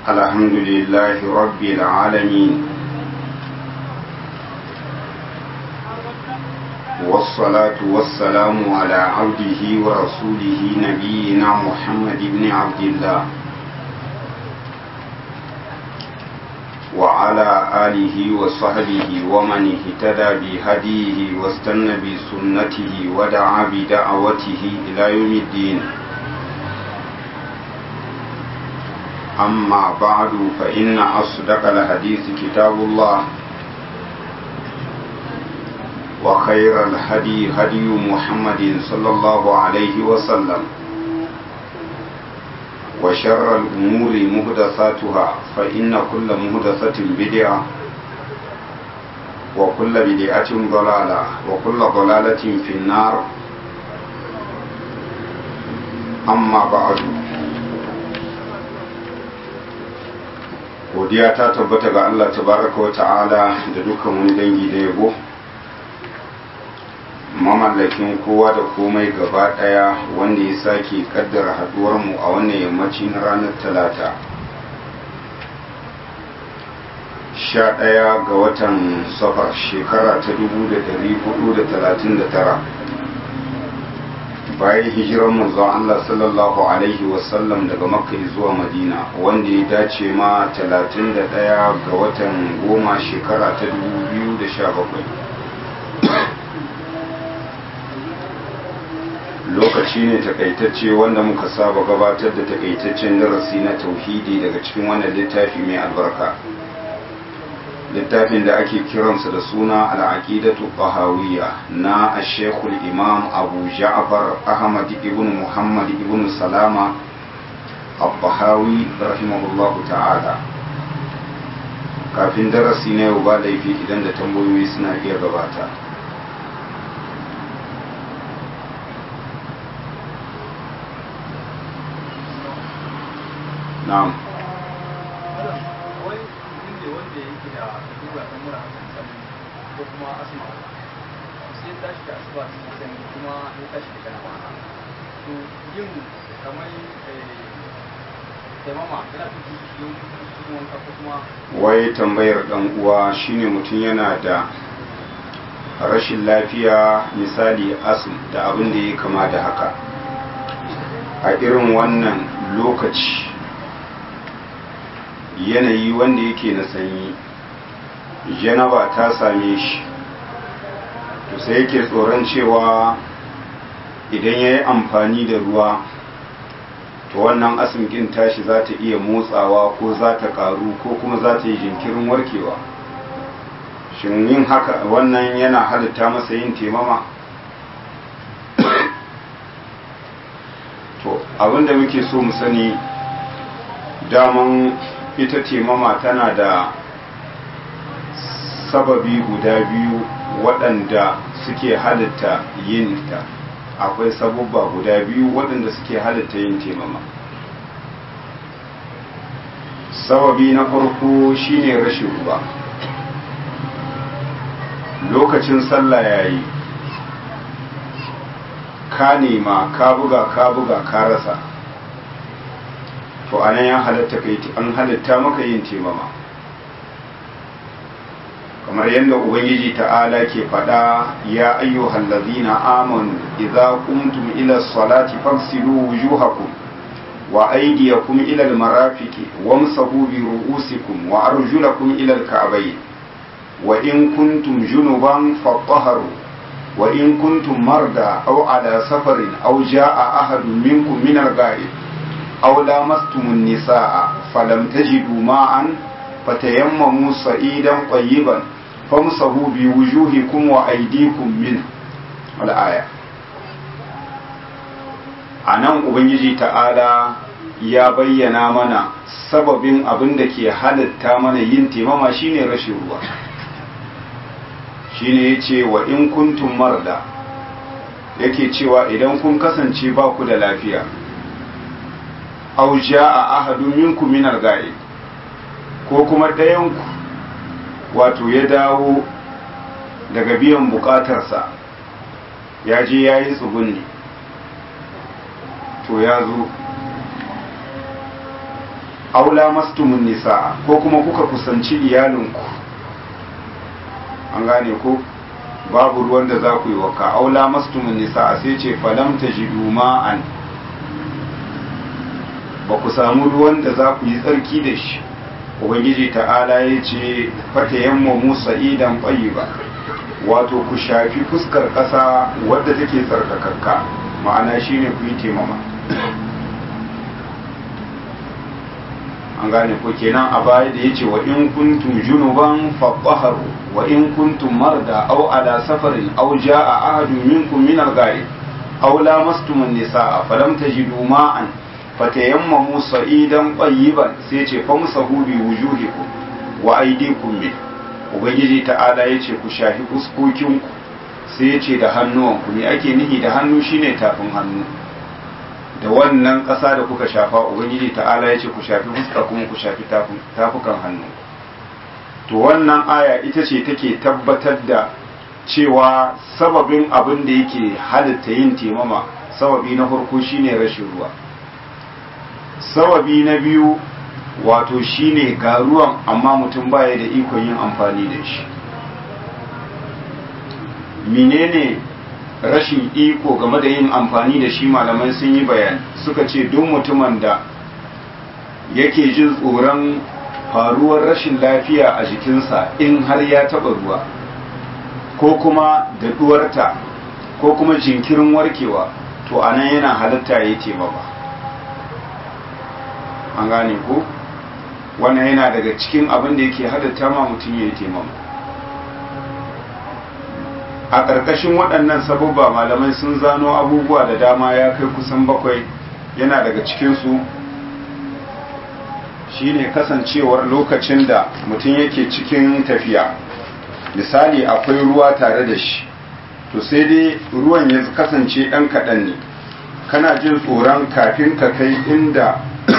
الحمد لله رب العالمين والصلاة والسلام على عبده ورسوله نبينا محمد بن عبد الله وعلى آله وصحبه ومن اهتدى بهديه واستنى بسنته ودعا بدعوته إلى يوم الدين أما بعد فإن أصدق الحديث كتاب الله وخير الهدي هدي محمد صلى الله عليه وسلم وشر الأمور مهدثاتها فإن كل مهدثة بدعة وكل بدعة ضلالة وكل ضلالة في النار أما بعد godiya ta tabbata ga Allah tabaraka wa ta'ala da dukkan wani dangi da yabo mamallakin kowa da komai gaba daya wanda ya sake kaddara haduwar mu a wannan yammaci na ranar talata sha daya ga watan safar shekara ta dubu da dari hudu da talatin da tara bayan hijiran manzon Allah sallallahu alaihi wasallam daga makka zuwa madina wanda ya dace ma 31 ga watan goma shekara ta 2017 lokaci ne takaitacce wanda muka saba gabatar da takaitaccen darasi na tauhidi daga cikin wannan littafi mai albarka littafin da ake kiransa da suna al'aqidatu bahawiyya na ashekul imam abu ja'far ahmad ibn muhammad ibn salama al-bahawi rahimahullahu ta'ala kafin darasi na yau ba laifi idan da tambayoyi suna iya gabata na'am ko kuma asma sai ya tashi da asuba sai sanyi kuma ya tashi da kana to yin kamar taimama yana fi cikin wanka ko kuma wai tambayar dan uwa shine mutum yana da rashin lafiya misali asm da abin da ya kama da haka a irin wannan lokaci yanayi wanda yake na sanyi janaba ta same shi to sai yake tsoron cewa idan ya yi amfani da ruwa to wannan asimkin tashi za ta iya motsawa ko za ta karu ko kuma za ta yi jinkirin warkewa shin yin haka wannan yana halitta masa yin temama to abinda muke so mu sani daman ita temama tana da sababi guda biyu waɗanda suke halitta yin ta akwai sabubba guda biyu waɗanda suke halitta yin temama sababi na farko shine rashin ruwa lokacin sallah yayi ka nema ka buga ka buga ka rasa to anan ya halatta kai an halitta maka yin temama kamar yadda ubangiji ta'ala ke faɗa ya ayyuhal ladzina amanu idza qumtum ila salati fagsilu wujuhakum wa aydiyakum ila almarafiqi wamsahu bi ru'usikum wa arjulakum ila alka'bayn wa in kuntum junuban fatahharu wa in kuntum marda aw ala safarin aw jaa ahadun minkum min al-ghaib aw lamastumun nisaa falam tajidu ma'an fatayammamu sa'idan tayyiban famsahu bi wujuhikum wa aydikum min al-aya anan ubangiji ta'ala ya bayyana mana sababin abin da ke halatta mana yin temama shine rashin ruwa shine yace wa in kuntum marda yake cewa idan kun kasance ba ku da lafiya aw jaa ahadun minkum min al-ghaib ko kuma ɗayanku wato ya dawo daga biyan bukatarsa ya je ya yi tsugunni to ya zo aula mastumun nisa ko kuma kuka kusanci iyalinku an gane ko babu ruwan da za ku yi waka aula mastumun nisa sai ce falam ta ji ma'an ba ku samu ruwan da za ku yi tsarki da shi ubangiji ta'ala ya ce fata yamma musa idan ƙwayi ba wato ku shafi fuskar ƙasa wadda take tsarkakakka ma'ana shine ku yi taimama an gane ko kenan a baya da yace wa in kuntum junuban fatahharu wa in kuntum marda aw ala safarin aw jaa ahadun minkum min al-ghaib aw lamastum an-nisaa falam tajidu ma'an fatayammamu sa'idan tayyiban sai yace famsahu bi wujuhikum wa aydikum min ubangiji ta'ala yace ku shafi fuskokinku sai yace da hannuwanku me ake nihi da hannu shine tafin hannu da wannan ƙasa da kuka shafa ubangiji ta'ala ya ce ku shafi fuska kuma ku shafi tafukan hannu to wannan aya ita ce take tabbatar da cewa sababin abin da yake halitta yin temama sababi na farko shine rashin ruwa sababi na biyu wato shine ga ruwan amma mutum baya da ikon yin amfani da shi menene rashin iko game da yin amfani da shi malamai sun yi bayani suka ce duk mutumin da yake jin tsoron faruwar rashin lafiya a jikinsa in har ya taba ruwa ko kuma daɗuwarta ko kuma jinkirin warkewa to anan yana halatta ya taimaka an gane ko wannan yana daga cikin abin da yake halatta ma mutum ya yi taimaka a ƙarƙashin waɗannan sabubba malamai sun zano abubuwa da dama ya kai kusan bakwai yana daga cikinsu shine kasancewar lokacin da mutum yake cikin tafiya misali akwai ruwa tare da shi to sai dai ruwan ya kasance ɗan kaɗan ne kana jin tsoron kafin ka kai inda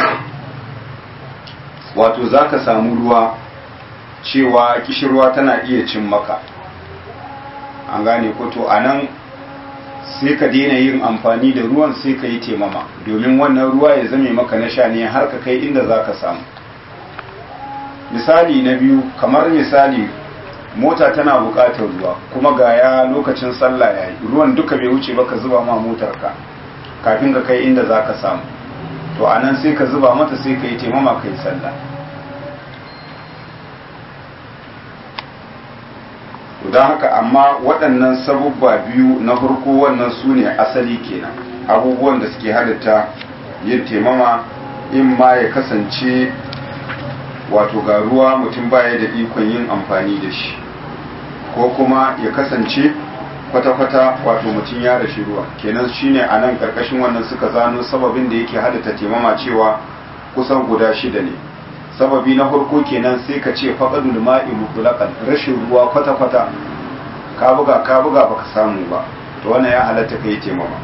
wato za ka samu ruwa cewa kishirwa tana iya cin maka an gane ko to a nan sai ka daina yin amfani da ruwan sai ka yi temama domin wannan ruwa ya zame maka na sha ne har ka kai inda za ka samu misali na biyu kamar misali mota tana buƙatar ruwa kuma ga ya lokacin sallah ya yi ruwan duka bai wuce ba ka zuba ma motarka kafin ka kai inda za ka samu to a nan sai ka zuba mata sai ka yi temama ka yi sallah don haka amma waɗannan sabubba biyu na farko wannan su ne asali kenan abubuwan da suke halitta yin temama in ma ya kasance wato ga ruwa mutum baya da ikon yin amfani da shi ko kuma ya kasance kwata-kwata wato mutum ya rashi ruwa kenan shine a nan ƙarƙashin wannan suka zano sababin da yake halitta temama cewa kusan guda shida ne sababi na farko kenan sai ka ce faƙadul ma'i mutlaqan rashin ruwa kwata-kwata ka buga ka buga baka samu ba to wannan ya halatta kai taimama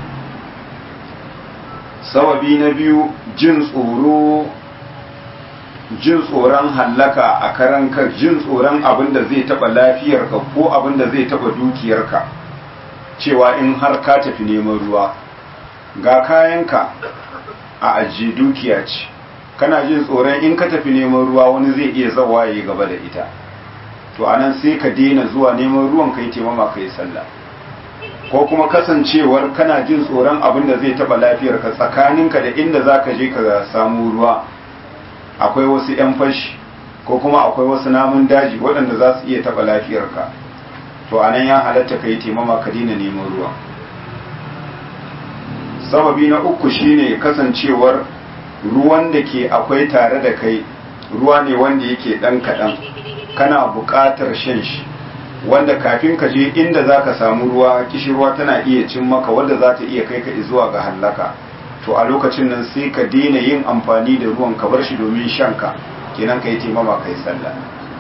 sababi na biyu jin tsoro jin tsoron hallaka a karan kar jin tsoron abin da zai taba lafiyarka ko abin da zai taba dukiyarka cewa in har ka tafi neman ruwa ga kayanka a ajiye dukiya ce kana jin tsoron in ka tafi neman ruwa wani zai iya zawaye gaba da ita to anan sai ka daina zuwa neman ruwan kai taimama kai sallah ko kuma kasancewar kana jin tsoron abin da zai taba lafiyar ka tsakaninka da inda zaka je ka samu ruwa akwai wasu yan fashi ko kuma akwai wasu namun daji waɗanda za su iya taba lafiyar ka to anan ya halatta kai taimama ka daina neman ruwa sababi na uku shine kasancewar ruwan da ke akwai tare da kai ruwa ne wanda yake ɗan kaɗan kana buƙatar shan shi wanda kafin ka je inda za ka samu ruwa kishirwa tana iya cin maka wanda za ta iya kai ka zuwa ga hallaka to a lokacin nan sai ka daina yin amfani da ruwan ka bar shi domin shanka kenan ka yi taimama ka yi sallah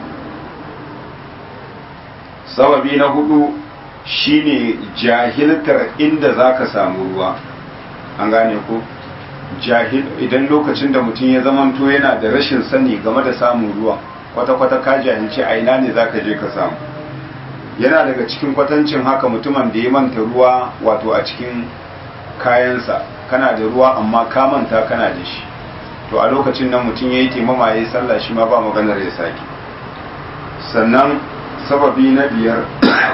sababi na hudu shine jahiltar inda za ka samu ruwa an gane ko jahil idan lokacin da mutum ya zamanto yana da rashin sani game da samun ruwa kwata-kwata ka jahilci a ina ne za ka je ka samu yana daga cikin kwatancin haka mutumin da ya manta ruwa wato a cikin kayansa kana da ruwa amma ka manta kana da shi to a lokacin nan mutum ya yi taimama ya yi sallah shi ma ba maganar ya sake sannan sababi na biyar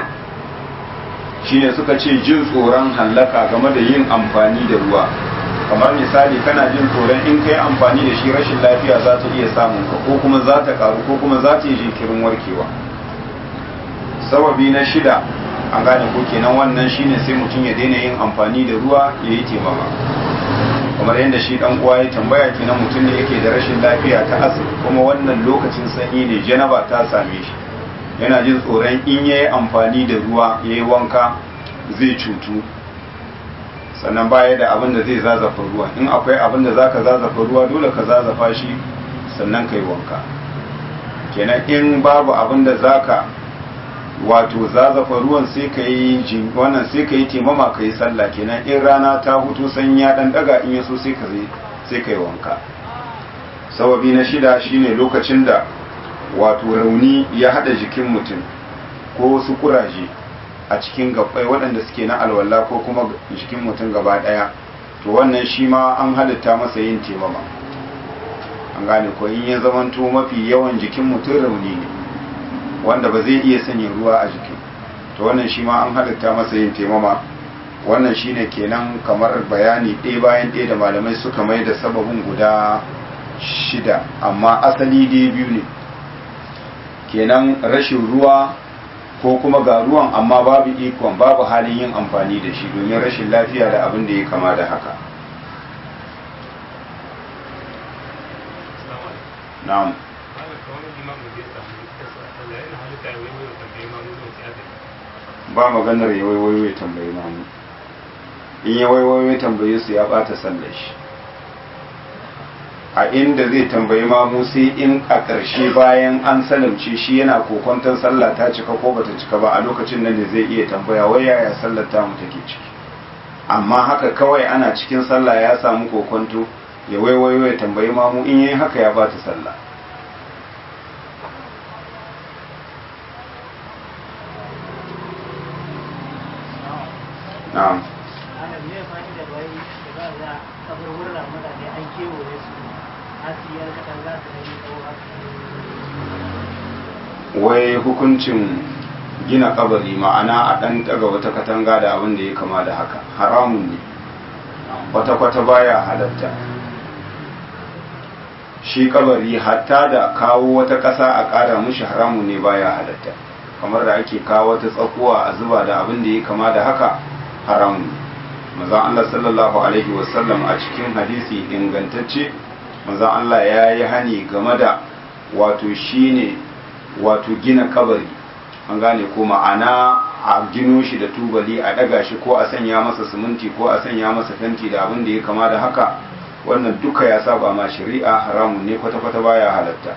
shine suka ce jin tsoron hallaka game da yin amfani da ruwa kamar misali kana jin tsoron in kai amfani da shi rashin lafiya za ta iya samun ka ko kuma za ta karu ko kuma za ta yi jinkirin warkewa sababi na shida an gane ko kenan wannan shine sai mutum ya daina yin amfani da ruwa ya yi taimama kamar yadda shi dan uwa ya tambaya kenan mutum ne yake da rashin lafiya ta asiri kuma wannan lokacin sanyi ne janaba ta same shi yana jin tsoron in yayi amfani da ruwa yayi wanka zai cutu sannan baya da abin da zai zazafa ruwa in akwai abin da zaka zazafa ruwa dole ka zazafa shi sannan kai wanka kenan in babu abin da zaka wato zazafa ruwan sai ka yi wannan sai ka yi timama ka yi sallah kenan in rana ta hutu sanyi ya dan daga in yaso sai ka sai ka yi wanka sababi na shida shine lokacin da wato rauni ya hada jikin mutum ko wasu kuraje a cikin gabbai waɗanda suke na alwala ko kuma jikin mutum gaba ɗaya to wannan shi ma an halitta masa yin temama an gane ko in ya zamanto mafi yawan jikin mutum rauni ne wanda ba zai iya sanya ruwa a jiki to wannan shi ma an halitta masa yin temama wannan shine kenan kamar bayani ɗaya bayan ɗaya da malamai suka mai da sababin guda shida amma asali dai biyu ne kenan rashin ruwa ko kuma ga ruwan amma babu ikon babu halin yin amfani da shi domin rashin lafiya da abin da ya kama da haka na'am ba maganar ya waiwayo ya tambayi mamu in ya waiwayo ya tambaye su ya bata sallar shi a inda zai tambayi mamu sai in a ƙarshe bayan an salamce shi yana kokonton sallah ta cika ko bata cika ba a lokacin nan ne zai iya tambaya wai yaya sallar ta mu take ciki amma haka kawai ana cikin sallah ya samu kokonto ya waiwayo ya tambayi mamu in yayi haka ya bata sallah na'am ana me fani da bai da za a kabar wurin mutane an kewaye su hasiyar kadan za su yi tsawo wai hukuncin gina kabari ma'ana a ɗan daga wata katanga da abin da ya kama da haka haramun ne kwata-kwata baya halatta shi kabari hatta da kawo wata ƙasa a ƙara mushi haramun ne baya halatta kamar da ake kawo wata tsakuwa a zuba da abin da ya kama da haka haramun ne mazan Allah sallallahu alaihi wasallam a cikin hadisi ingantacce mazan Allah ya yi hani game da wato shine wato gina kabari an gane ko ma'ana a gino shi da tubali a daga shi ko a sanya masa siminti ko a sanya masa fenti da abin da ya kama da haka wannan duka ya saba ma shari'a haramun ne kwata-kwata baya halatta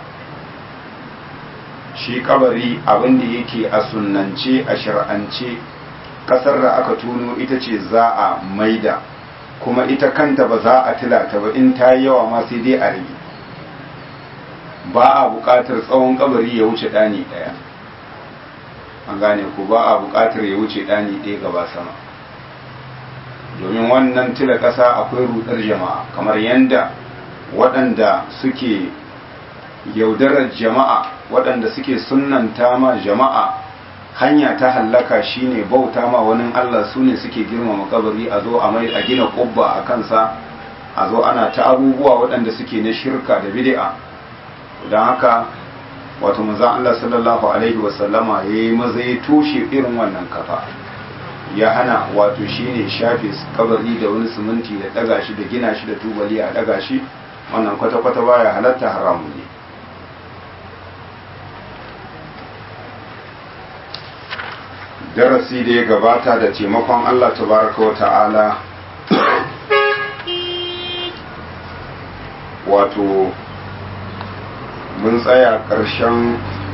shi kabari abin da yake a sunnance a shar'ance kasar da aka tuno ita ce za a maida kuma ita kanta ba za a tilata ba in ta yi yawa ma sai dai a rage ba a buƙatar tsawon kabari ya wuce ɗani ɗaya an gane ku ba a buƙatar ya wuce ɗani ɗaya gaba sama domin wannan tila ƙasa akwai rudar jama'a kamar yadda waɗanda suke yaudarar jama'a waɗanda suke sunanta ma jama'a hanya ta hallaka shine bauta ma wani Allah su ne suke girmama kabari a zo a mai a gina ƙubba a kansa a zo ana ta abubuwa waɗanda suke na shirka da bid'a don haka wato manzan Allah sallallahu Alaihi wasallama ya yi maza ya toshe irin wannan kafa ya hana wato shi ne shafe kabari da wani siminti da daga shi da gina shi da tubali a daga shi wannan kwata-kwata baya halatta haramu ne darasi da ya gabata da taimakon Allah tabaraka wa ta'ala wato mun tsaya ƙarshen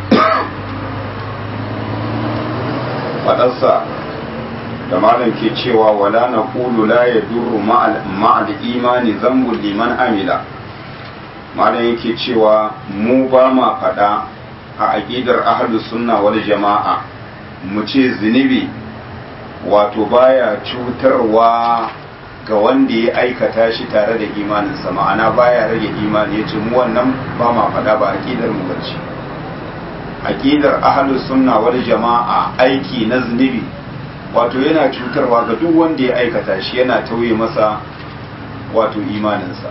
faɗarsa da malam ke cewa wala na ƙulu la ya duru ma'al imani zambun liman amila malam yake cewa mu ba ma faɗa a aƙidar ahalus sunna wal jama'a mu ce zunubi wato baya cutarwa ga wanda ya aikata shi tare da imaninsa ma'ana baya rage imani ya ce mu wannan ba ma faɗa ba aƙidar mu bace aƙidar ahlus sunna wal jama'a aiki na zunubi wato yana cutarwa ga duk wanda ya aikata shi yana tauye masa wato imaninsa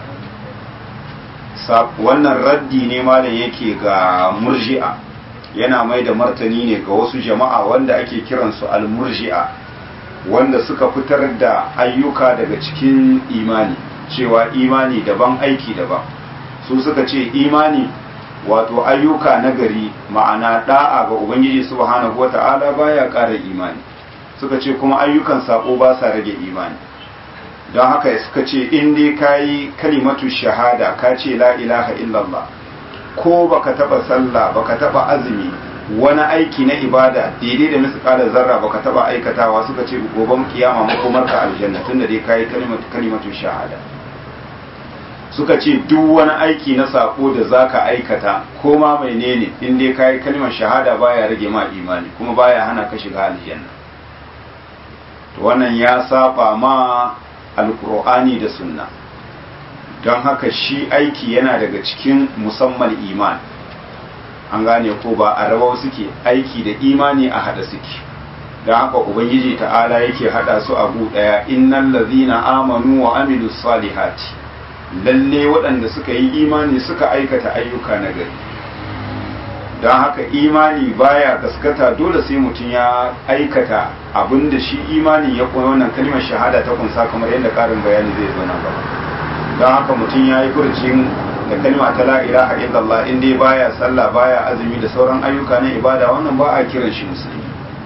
wannan raddi ne malam yake ga murji'a yana mai da martani ne ga wasu jama'a wanda ake kiransu al-murji'a wanda suka fitar da ayyuka daga cikin imani cewa imani daban aiki daban su suka ce imani wato ayyuka nagari ma'ana da'a ga ubangiji subhanahu wata'ala baya ƙara imani suka ce kuma ayyukan sako ba sa rage imani don haka suka ce in dai kayi kalimatu shahada ka ce la ilaha illallah ko baka taba sallah baka taba azumi wani aiki na ibada daidai da misƙalar zarra baka taba aikatawa suka ce goben kiyama makomar ka aljanna tunda dai kayi kalimatu kalimatu shahada suka ce duk wani aiki na sako da zaka aikata ko ma menene in dai kayi kalimar shahada baya rage ma imani kuma baya hana ka shiga aljanna to wannan ya saba ma alkur'ani da sunna don haka shi aiki yana daga cikin musamman iman an gane ko ba a rawa suke aiki da imani a hada suke don haka ubangiji ta'ala yake hada su abu daya innal ladhina amanu wa amilus salihati lalle waɗanda suka yi imani suka aikata ayyuka na gari don haka imani baya gaskata dole sai mutum ya aikata abinda shi imani ya koyi wannan kalmar shahada ta kunsa kamar yadda karin bayani zai zo nan gaba don haka mutum ya yi furcin da kalma ta la ilaha illallah in dai baya sallah baya azumi da sauran ayyuka na ibada wannan ba a kiran shi musulmi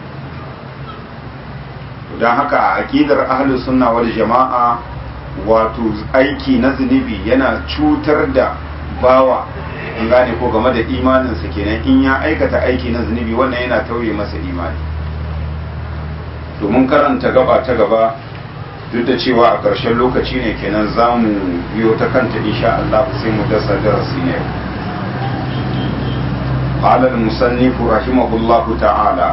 don haka a aqidar ahlus sunna wal jama'a wato aiki na zunubi yana cutar da bawa in gane ko game da imaninsa kenan in ya aikata aiki na zunubi wannan yana tauye masa imani domin karanta gaba ta gaba duk da cewa a ƙarshen lokaci ne kenan za mu biyo ta kanta insha Allah sai mu dasa darasi ne قال المصنف رحمه الله تعالى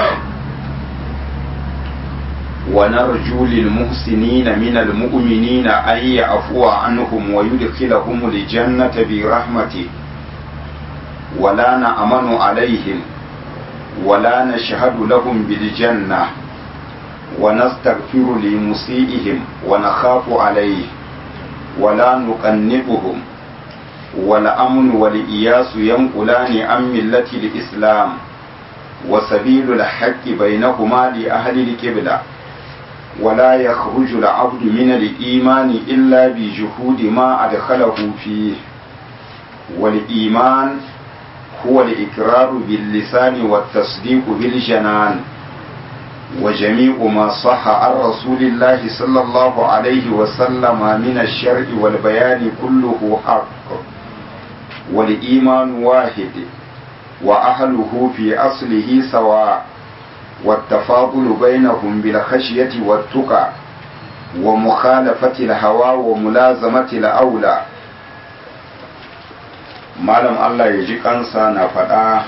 ونرجو للمحسنين من المؤمنين أن يعفو عنهم ويدخلهم الجنة برحمته ولا نأمن عليهم ولا نشهد لهم بالجنة ونستغفر لمسيئهم ونخاف عليه ولا نقنبهم والأمن والإياس ينقلان عن ملة الإسلام وسبيل الحق بينهما لأهل الكبلة ولا يخرج العبد من الإيمان إلا بجهود ما أدخله فيه والإيمان هو الإقرار باللسان والتصديق بالجنان وجميع ما صح عن رسول الله صلى الله عليه وسلم من الشرع والبيان كله حق والإيمان واحد وأهله في أصله سواء والتفاضل بينهم بالخشية والتقى ومخالفة الهوى وملازمة الأولى malam Allah ya ji kansa na faɗa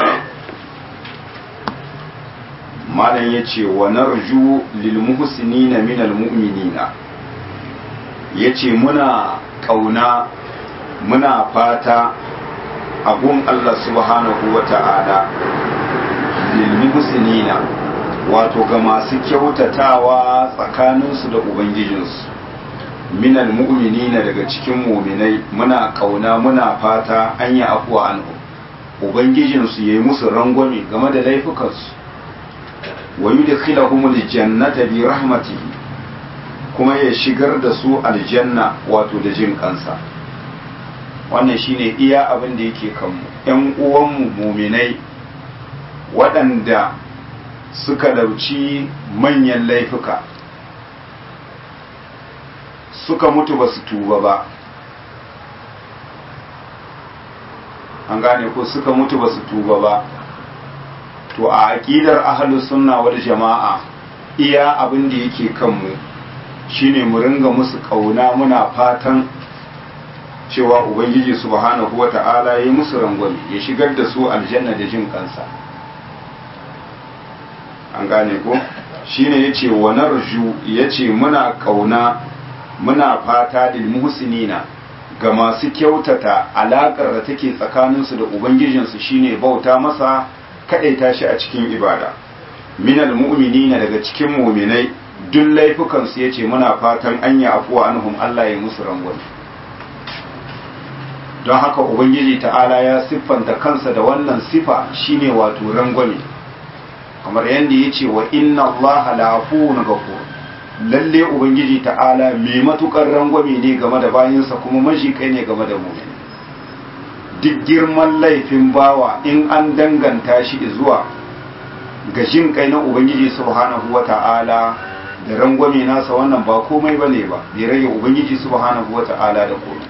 malam ya ce wa narju lil muhsinina minal mu'minina ya ce muna ƙauna muna fata abun Allah subhanahu wa ta'ala lil muhsinina wato ga masu kyautatawa tsakaninsu da ubangijinsu minal mu'minina daga cikin muminai muna kauna muna fata an yi afuwa anhu ubangijinsu yayi musu rangwame game da laifukansu wa yudkhiluhumul jannata bi rahmatihi kuma ya shigar da su aljanna wato da jin kansa wannan shine iya abin da yake kanmu ƴan uwanmu muminai waɗanda suka dauci manyan laifuka suka mutu ba su tuba ba an gane ko suka mutu ba su tuba ba to a aƙidar ahalus sunna wal jama'a iya abin da yake kanmu shine mu ringa musu ƙauna muna fatan cewa ubangiji subhanahu wata'ala ya yi musu rangwame ya shigar da su aljanna da jin kansa an gane ko shine yace wa narju yace muna ƙauna muna fata lil muhsinina ga masu kyautata alakar da take tsakaninsu da ubangijinsu shine bauta masa kadaita shi a cikin ibada minal mu'minina daga cikin mu'minai duk laifukansu yace muna fatan anya afuwa anhum Allah ya musu rangwame don haka ubangiji ta'ala ya siffanta kansa da wannan sifa shine wato rangwame kamar yadda ya ce wa inna allaha la'afuwun ghafur lalle ubangiji ta'ala mai matukar rangwame ne game da bayinsa kuma majikai ne game da mu'min duk girman laifin bawa in an danganta shi zuwa ga jin kai na ubangiji subhanahu wata'ala da rangwame nasa wannan ba komai bane ba bai rage ubangiji subhanahu wata'ala da komai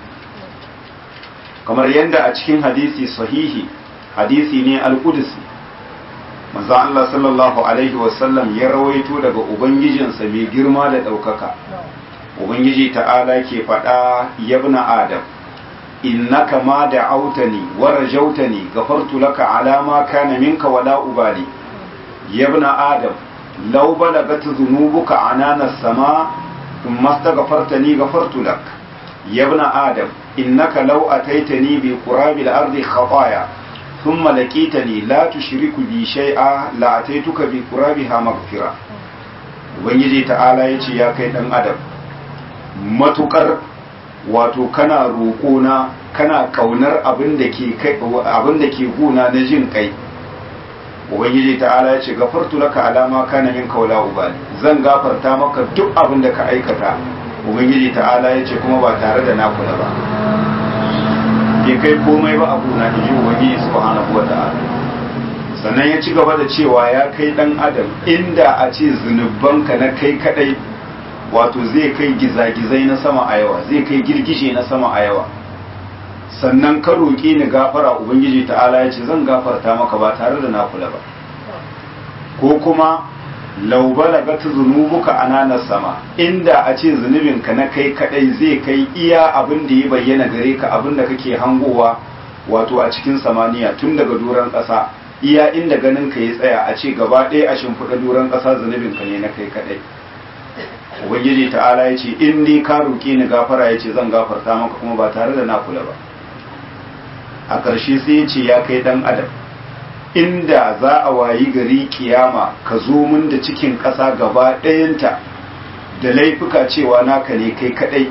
kamar yadda a cikin hadisi sahihi hadisi ne al-qudsi manzo Allah sallallahu alaihi wasallam ya rawaito daga ubangijinsa mai girma da daukaka ubangiji ta'ala ke faɗa yabna adam innaka ma da'autani wa rajautani ghafartu laka ala ma kana minka wala ubali yabna adam law balagat dhunubuka anana as-sama thumma astaghfartani ghafartu lak yabna adam innaka law ataitani bi qurabil ardi khataya thumma laqitani la tushriku bi shay'a la ataituka bi qurabiha maghfira ubangiji ta'ala yace ya kai dan adam matukar wato kana roƙona kana kaunar abin da ke kai abin da ke guna na jin kai ubangiji ta'ala yace gafartu laka alama kana min kaula ubali zan gafarta maka duk abin da ka aikata ubangiji ta'ala yace kuma ba tare da na kula ba bai kai komai ba abu na ji ubangiji subhanahu wata'ala sannan ya ci gaba da cewa ya kai dan adam inda a ce zunubanka na kai kadai wato zai kai gizagizai na sama a yawa zai kai girgije na sama a yawa sannan ka roƙi ni gafara ubangiji ta'ala ya ce zan gafarta maka ba tare da na kula ba ko kuma lau balagat zunubuka ananas sama inda a ce zunubinka na kai kadai zai kai iya abin da ya bayyana gare ka abin da kake hangowa wato a cikin samaniya tun daga doron ƙasa iya inda ganin ka ya tsaya a ce gaba ɗaya a shimfiɗa doron ƙasa zunubinka ne na kai kadai ubangiji ta'ala ya ce in dai ka roƙe ni gafara ya ce zan gafarta maka kuma ba tare da na kula ba a ƙarshe sai ya ce ya kai ɗan adam inda za a wayi gari kiyama ka zo min da cikin ƙasa gaba ɗayanta da laifuka cewa naka ne kai kaɗai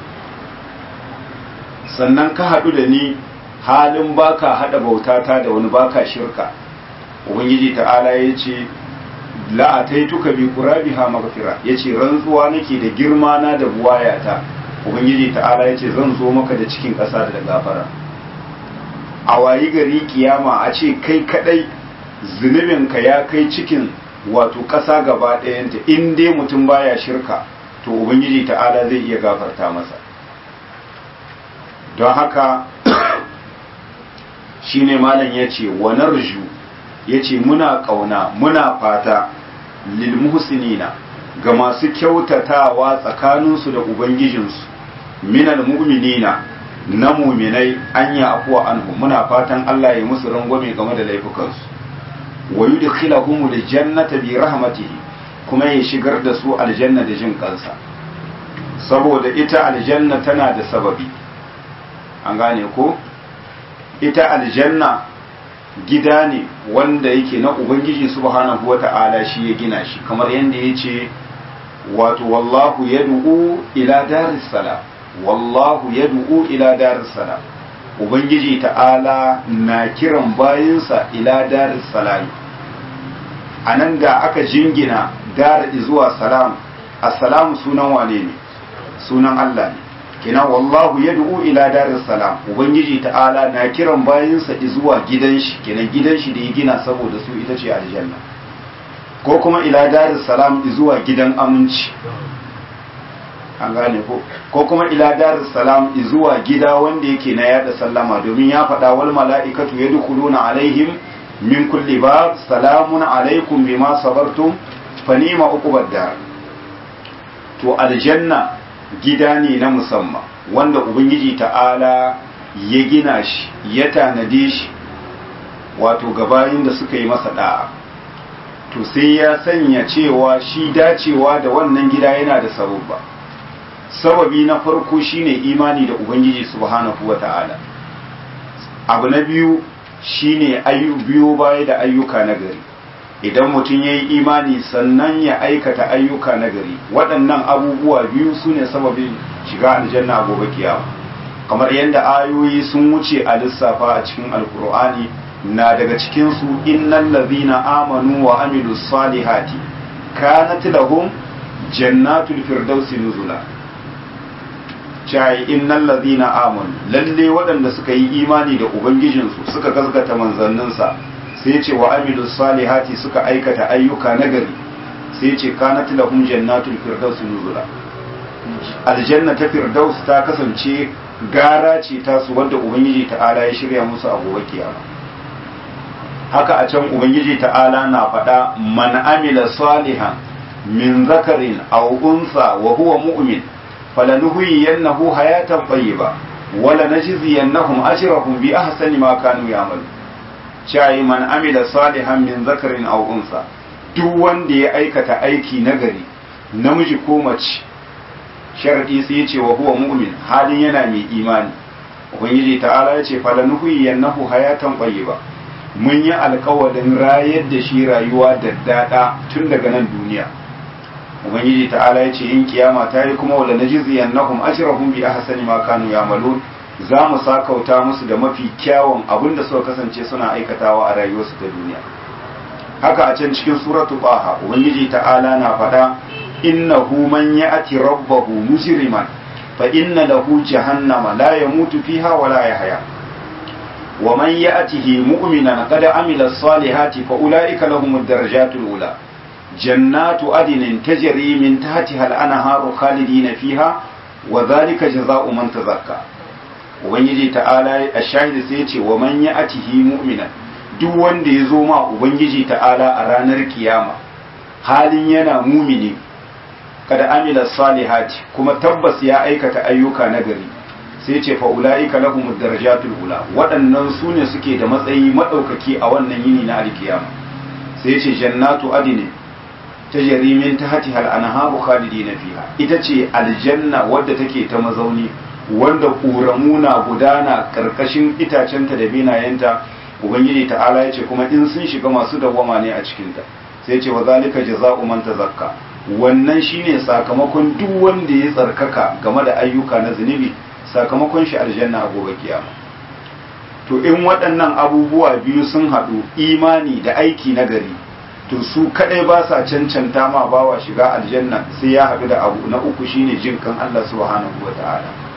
sannan ka haɗu da ni halin baka haɗa bautata da wani baka shirka ubangiji ta'ala ya ce la'ataituka bi qurabiha maghfira yace rantsuwa nake da girma na da buwayata ubangiji ta'ala yace zan zo maka da cikin ƙasa da gafara a wayi gari kiyama a ce kai kadai zunubinka ya kai cikin wato ƙasa gaba ɗayanta in dai mutum baya shirka to ubangiji ta'ala zai iya gafarta masa don haka shine malam ya ce wa narju ya ce muna ƙauna muna fata lil muhsinina ga masu kyautatawa tsakaninsu da ubangijinsu minal mu'minina na muminai an yi afuwa anhu muna fatan Allah ya musu rangwame game da laifukansu wa yudkhiluhum aljannata bi rahmatihi kuma ya shigar da su aljanna da jin kansa saboda ita aljanna tana da sababi an gane ko ita aljanna gida ne wanda yake na ubangiji subhanahu wata'ala shi ya gina shi kamar yadda ya ce wato wallahu yad'u ila daris salam wallahu yad'u ila daris salam ubangiji ta'ala na kiran bayinsa ila daris salam anan da aka jingina dar zuwa salam assalamu sunan wane ne sunan Allah ne kina wallahu yad'u ila daris salam ubangiji ta'ala na kiran bayinsa zuwa gidan shi kenan gidan shi da ya gina saboda su ita ce aljanna ko kuma ila daris salam zuwa gidan aminci an gane ko ko kuma ila daris salam zuwa gida wanda yake na yada sallama domin ya faɗa wal mala'ikatu yadkhuluna alaihim min kulli bab salamun alaikum bima sabartum fa ni'ma uqubad dar to aljanna gida ne na musamman wanda ubangiji ta'ala ya gina shi ya tanade shi wato gabayin da suka yi masa da'a to sai ya sanya cewa shi dacewa da wannan gida yana da sababba sababi na farko shine imani da ubangiji subhanahu wata'ala abu na biyu shine ayu biyo baya da ayyuka na gari idan mutum ya yi imani sannan ya aikata ayyuka na gari waɗannan abubuwa biyu su ne sababin shiga aljanna gobe kiyama kamar yadda ayoyi sun wuce a lissafa a cikin alkur'ani na daga cikinsu innal ladhina amanu wa amilu salihati kanat lahum jannatul firdausi nuzula cai innal ladhina amanu lalle waɗanda suka yi imani da ubangijinsu suka gaskata manzanninsa sai ce wa amilu salihati suka aikata ayyuka nagari sai ce kanat lahum jannatul firdausi nuzula aljanna ta firdaus ta kasance gara ce tasu wadda ubangiji ta'ala ya shirya musu a gobe kiyama haka a can ubangiji ta'ala na faɗa man amila salihan min zakarin aw unsa wa huwa mu'min falanuhyiyannahu hayatan tayyiba wala najziyannahum ajrahum bi ahsani ma kanu ya'malu chai man amila salihan min zakarin aw unsa duk wanda ya aikata aiki nagari namiji ko mace sharadi sai ya ce wa huwa mu'min halin yana mai imani ubangiji ta'ala ya ce falanuhyiyannahu hayatan tayyiba mun yi alkawarin rayar da shi rayuwa da daɗa tun daga nan duniya ubangiji ta'ala ya ce in kiyama ta yi kuma wala najziyan nahum ajrahum bi ahsani ma kanu ya'malun za mu sakauta musu da mafi kyawun abin da suka kasance suna aikatawa a rayuwarsu ta duniya haka a can cikin suratu baha ubangiji ta'ala na faɗa innahu man ya'ti rabbahu mujriman fa inna lahu jahannama la yamutu fiha wa la yahya ومن يأته مؤمنا قد عمل الصالحات فأولئك لهم الدرجات الأولى جنات عدن تجري من تحتها الأنهار خالدين فيها وذلك جزاء من تزكى ubangiji ta'ala a shahidi sai ce wa man ya'tihi mu'mina duk wanda ya zo ma ubangiji ta'ala a ranar kiyama halin yana mumini kada amila salihati kuma tabbas ya aikata ayyuka na gari sai ce fa ulaika lahum darajatul ula waɗannan su ne suke da matsayi madaukaki a wannan yini na alkiyama sai ce jannatu adini tajri min tahtiha al-anharu khalidina fiha ita ce aljanna wadda take ta mazauni wanda ƙoramu na gudana karkashin itacenta da binayenta ubangiji ta'ala ya ce kuma in sun shiga masu dawwama ne a cikinta sai ce wa zalika jaza'u man tazakka wannan shine sakamakon duk wanda ya tsarkaka game da ayyuka na zunubi sakamakon shi aljanna a gobe kiyama to in waɗannan abubuwa biyu sun haɗu imani da aiki na gari to su kadai ba sa cancanta ma bawa shiga aljanna sai ya haɗu da abu na uku shine jin kan Allah subhanahu wata'ala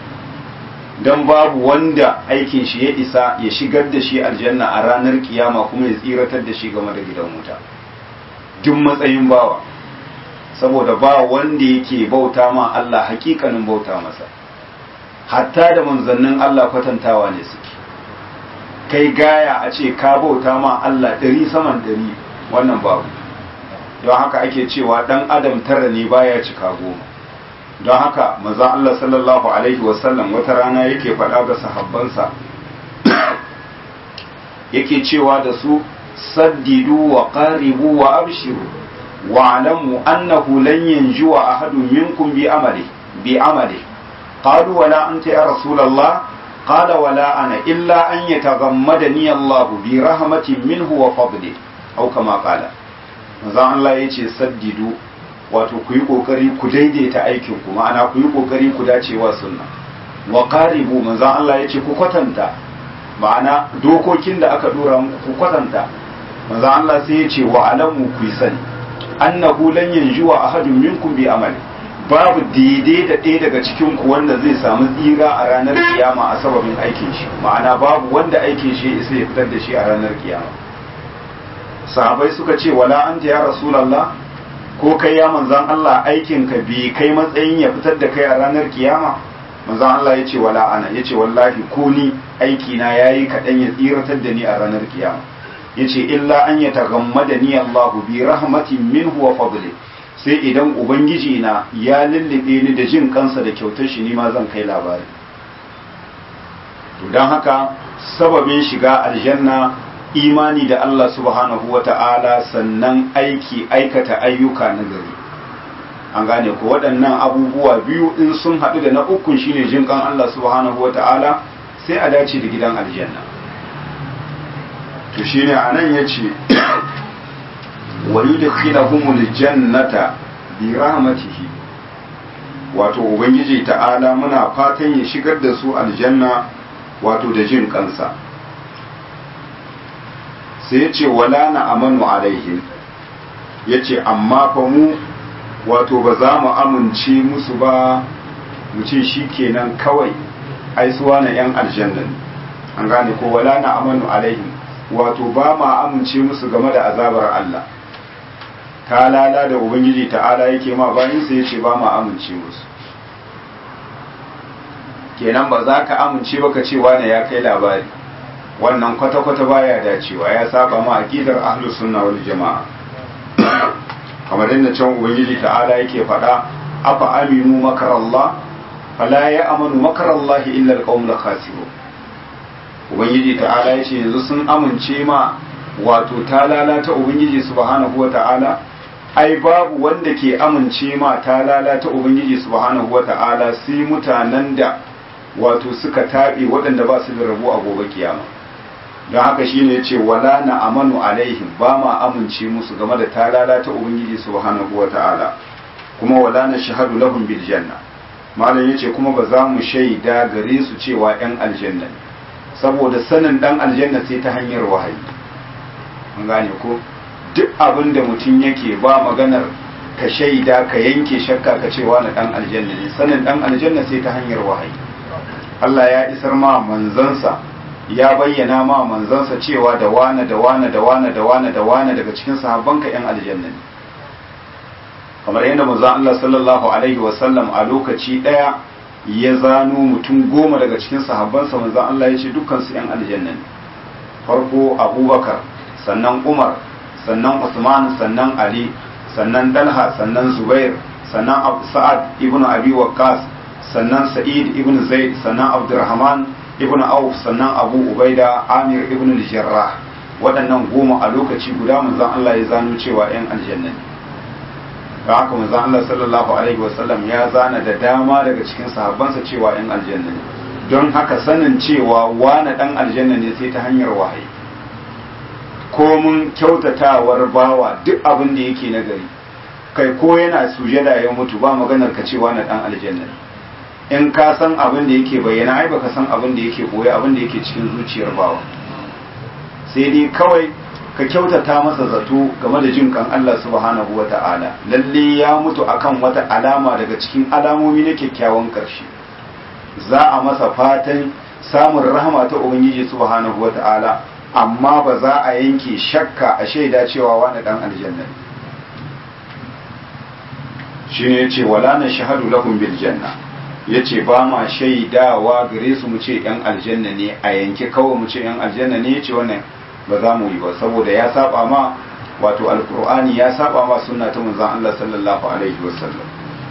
dan babu wanda aikin shi ya isa ya shigar da shi aljanna a ranar kiyama kuma ya tsiratar da shi game da gidan wuta duk matsayin bawa saboda ba wanda yake bauta ma Allah hakikanin bauta masa hatta da manzannin Allah kwatantawa ne suke kai gaya a ce ka bauta ma Allah ɗari saman ɗari wannan babu don haka ake cewa ɗan adam tara ne baya cika goma don haka manzon Allah sallallahu alaihi wasallam wata rana yake faɗa ga sahabbansa yake cewa da su saddidu wa qaribu wa abshiru wa alamu annahu lan yanjuwa ahadun minkum bi amali bi amali qalu wala anta ya rasulullah qala wala ana illa an yataghammadani Allah bi rahmatin minhu wa fadli au kama qala manzon Allah yace saddidu wato ku yi kokari ku daidaita aikin ku ma'ana ku yi kokari ku dacewa sunna wa qaribu manzon Allah yace ku kwatanta ma'ana dokokin da aka dora muku ku kwatanta manzon Allah sai yace wa alamu ku sani annahu lan yanjuwa ahadun minkum bi amali babu daidai da ɗaya daga cikin ku wanda zai samu tsira a ranar kiyama a sababin aikin shi ma'ana babu wanda aikin shi sai ya fitar da shi a ranar kiyama sahabai suka ce wala anta ya rasulullah ko kai ya manzan Allah aikin ka bi kai matsayin ya fitar da kai a ranar kiyama manzan Allah ya ce wala ana ya ce wallahi ko ni aiki na yayi kaɗan ya tsiratar da ni a ranar kiyama ya ce illa an ya tagammada ni Allah bi rahmatin minhu wa fadli sai idan ubangiji na ya lullube ni da jin kansa da kyautar shi ni ma zan kai labari to don haka sababin shiga aljanna imani da Allah subhanahu wa ta'ala sannan aiki aikata ayyuka na gari an gane ko waɗannan abubuwa biyu in sun haɗu da na ukun shine jin kan Allah subhanahu wata'ala sai a dace da gidan aljanna to shine anan yace wa yudkhiluhumul jannata bi rahmatihi wato ubangiji ta'ala muna fatan ya shigar da su aljanna wato da jin kansa sai ya ce wala na amanu alaihim ya ce amma fa mu wato ba za mu amince musu ba mu ce shi kenan kawai aisuwa na 'yan aljanna an gane ko wala na amanu alaihim wato ba ma amince musu game da azabar Allah ta lala da ubangiji ta'ala yake ma bayan sai ya ce ba ma amince musu kenan ba za ka amince ba ka ce wane ya kai labari wannan kwata-kwata baya dacewa ya saba ma aqidar ahlus sunna wal jama'a kamar inda can ubangiji ta'ala yake faɗa afa aminu makarallah fala ya amanu makarallahi illa alqawmul khasirun ubangiji ta'ala yace yanzu sun amince ma wato ta lalata ubangiji subhanahu wa ta'ala ai babu wanda ke amince ma ta lalata ubangiji subhanahu wa ta'ala sai mutanen da wato suka taɓe waɗanda ba su da rabu a gobe kiyama don haka shine ya ce wala na amanu alaihim ba ma amince musu game da ta lalata ubangiji subhanahu wa ta'ala kuma wala na shahadu lahum bil janna malam yace kuma ba za mu shaida gare su cewa yan aljanna ne saboda sanin dan aljanna sai ta hanyar wahayi an gane ko duk abin da mutum yake ba maganar ka shaida ka yanke shakka ka cewa na dan aljanna ne sanin dan aljanna sai ta hanyar wahayi Allah ya isar ma manzansa ya bayyana ma manzansa cewa da wane da wane da wane da wane da wane daga cikin sahabbanka yan aljanna ne kamar yadda manzon Allah sallallahu alaihi wasallam a lokaci daya ya zano mutum goma daga cikin sahabbansa manzon Allah ya ce dukkan su yan aljanna ne farko Abubakar sannan Umar sannan Usman sannan Ali sannan Dalha sannan Zubair sannan Sa'ad ibn Abi Waqqas sannan Sa'id ibn Zaid sannan Abdurrahman ibn Auf sannan Abu Ubaida Amir ibn al-Jarrah waɗannan goma a lokaci guda manzon Allah ya zano cewa yan aljanna ne don haka manzon Allah sallallahu alaihi wasallam ya zana da dama daga cikin sahabbansa cewa yan aljanna ne don haka sanin cewa wani dan aljanna ne sai ta hanyar wahayi ko mun kyautatawar bawa duk abin da yake na gari kai ko yana sujada ya mutu ba maganar ka cewa na dan aljanna ne in ka san abin da yake bayyana ai baka san abin da yake koyi abin da yake cikin zuciyar bawa sai dai kawai ka kyautata masa zato game da jin kan Allah subhanahu wata'ala lalle ya mutu akan wata alama daga cikin alamomi na kyakkyawan karshe za a masa fatan samun rahama ta ubangiji subhanahu wata'ala amma ba za a yanke shakka a shaida cewa wani dan aljanna shine yace wala na shahadu lahum bil janna ya ce ba ma shaidawa gare su mu ce ‘yan aljanna ne a yanke kawai mu ce ‘yan aljanna ne ya ce wannan ba za mu yi ba saboda ya saba ma wato alkur'ani ya saba ma suna ta manzan Allah sallallahu alaihi wasallam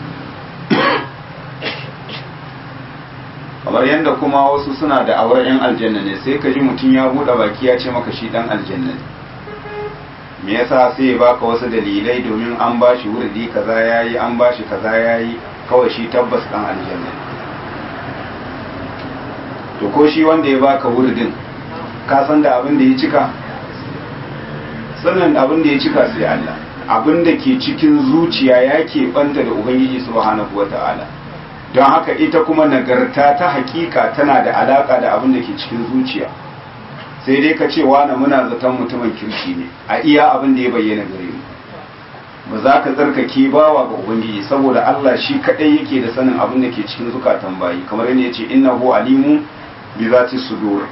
kamar yadda kuma wasu suna da awar ‘yan aljanna ne sai ka ji mutum ya buɗe baki ya ce maka shi ɗan aljanna ne me yasa sai ya baka wasu dalilai domin an ba shi wurdi kaza yayi an ba shi kaza yayi kawai shi tabbas dan aljanna to ko shi wanda ya baka wurdin ka san da abin da ya cika sannan abin da ya cika sai Allah abin da ke cikin zuciya ya ke banta da ubangiji subhanahu wata'ala don haka ita kuma nagarta ta hakika tana da alaka da abin da ke cikin zuciya sai dai ka ce wani muna zaton mutumin kirki ne a iya abin da ya bayyana gare mu ba za ka tsarkake bawa ga ubangiji saboda Allah shi kadai yake da sanin abin da ke cikin zukatan bayi kamar yadda yace innahu alimu bi zati sudur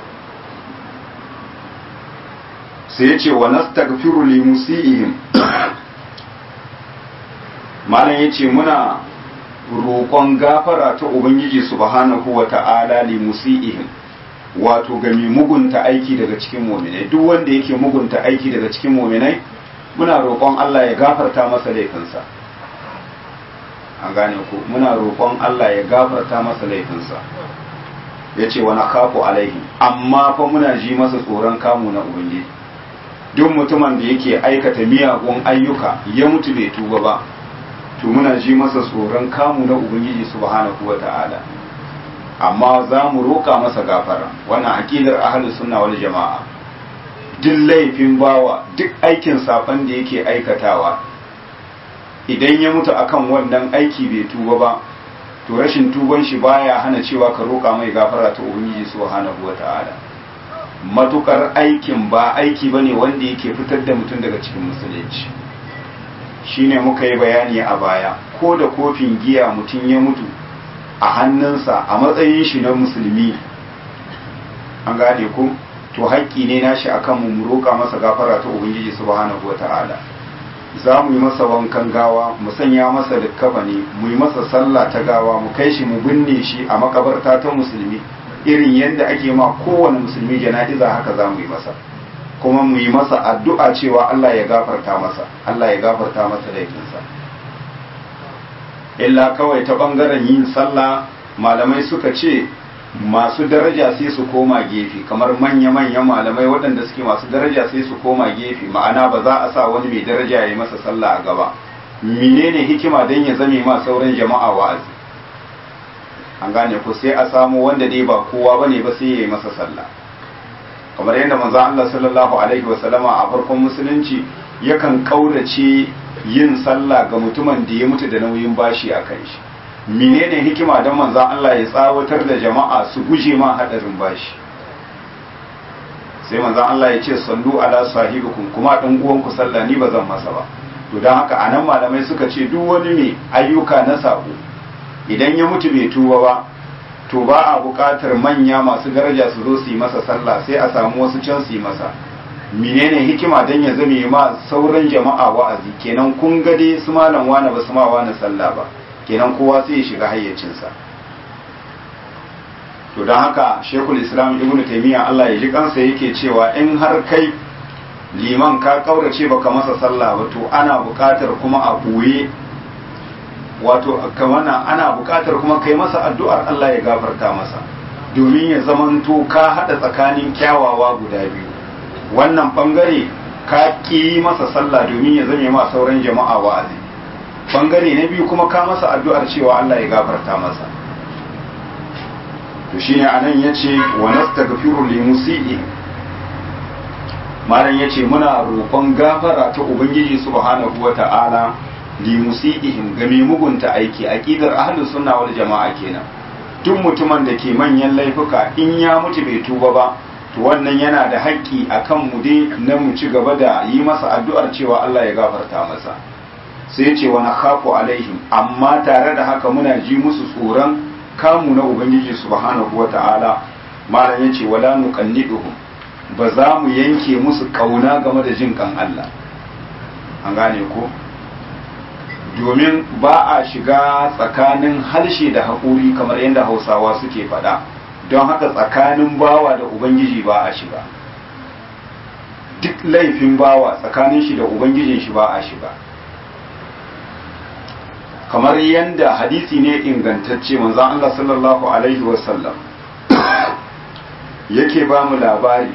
sai yace wa nastaghfiru li musiihim malam yace muna roƙon gafara ta ubangiji subhanahu wata'ala li musiihim wato ga mai mugunta aiki daga cikin mu'minai duk wanda yake mugunta aiki daga cikin mu'minai muna roƙon Allah ya gafarta masa laifinsa an gane ku muna roƙon Allah ya gafarta masa laifinsa ya ce wani kafu alaihi amma fa muna ji masa tsoron kamu na ubangiji duk mutumin da yake aikata miyagun ayyuka ya mutu bai tuba ba to muna ji masa tsoron kamu na ubangiji subhanahu wata'ala amma za mu roƙa masa gafara wannan aqidar ahlus sunna wal jama'a duk laifin bawa duk aikin safan da yake aikatawa idan ya mutu akan wannan aiki bai tuba ba to rashin tuban shi baya hana cewa ka roƙa mai gafara ta ubangiji subhanahu wata'ala matukar aikin ba aiki bane wanda yake fitar da mutum daga cikin musulunci shine muka yi bayani a baya ko da kofin giya mutum ya mutu a hannunsa a matsayin shi na musulmi an gane ku to haƙƙi ne nashi akan mu mu roƙa masa gafara ta ubangiji subhanahu wata'ala za mu yi masa wankan gawa mu sanya masa likkafani mu yi masa sallah ta gawa mu kai shi mu binne shi a makabarta ta musulmi irin yadda ake ma kowane musulmi jana'iza haka za mu yi masa kuma mu yi masa addu'a cewa Allah ya gafarta masa Allah ya gafarta masa laifinsa illa kawai ta bangaren yin sallah malamai suka ce masu daraja sai su koma gefe kamar manya-manyan malamai waɗanda suke masu daraja sai su koma gefe ma'ana ba za a sa wani mai daraja ya yi masa sallah a gaba menene hikima don ya zame ma sauran jama'a wa'azi an gane ku sai a samu wanda dai ba kowa bane ba sai ya yi masa sallah kamar yadda manzo Allah sallallahu alaihi wa sallama a farkon musulunci yakan kaurace yin sallah ga mutumin da ya mutu da nauyin bashi a kan shi menene hikima don manzan Allah ya tsawatar da jama'a su guje ma hadarin bashi sai manzan Allah ya ce sallu ala sahibikum kuma dan uwanku sallah ni ba zan masa ba to dan haka anan malamai suka ce duk wani mai ayyuka na sabo idan ya mutu bai tuba ba to ba a buƙatar manya masu daraja su zo su yi masa sallah sai a samu wasu can su yi masa menene hikima dan ya zame ma sauran jama'a wa'azi kenan kun ga dai su malam wani ba su ma wani sallah ba kenan kowa sai ya shiga hayyacinsa to don haka shekul islam ibn taimiyya allah ya ji kansa yake cewa in har kai liman ka kaurace baka masa sallah ba to ana buƙatar kuma a ɓoye wato kamana ana buƙatar kuma kai masa addu'ar allah ya gafarta masa domin ya zamanto ka haɗa tsakanin kyawawa guda biyu wannan ɓangare ka ƙi masa sallah domin ya zame ma sauran jama'a wa'azi bangare na biyu kuma ka masa addu'ar cewa Allah ya gafarta masa to shine anan yace wa nastaghfiru li musii malam yace muna roƙon gafara ta ubangiji subhanahu wata'ala li musiihim ga mai mugunta aiki aqidar ahlus sunna wal jama'a kenan duk mutumin da ke manyan laifuka in ya mutu bai tuba ba to wannan yana da haƙƙi akan mu dai na mu ci gaba da yi masa addu'ar cewa Allah ya gafarta masa sai ce wani khafu alaihim amma tare da haka muna ji musu tsoron kamu na ubangiji subhanahu wa ta'ala malam ya ce wala nuqanniduhum ba za mu yanke musu kauna game da jin kan Allah an gane ko domin ba a shiga tsakanin harshe da haƙuri kamar yadda hausawa suke faɗa don haka tsakanin bawa da ubangiji ba a shiga duk laifin bawa tsakanin shi da ubangijin shi ba a shiga kamar yadda hadisi ne ingantacce manzon Allah sallallahu alaihi wasallam yake ba mu labari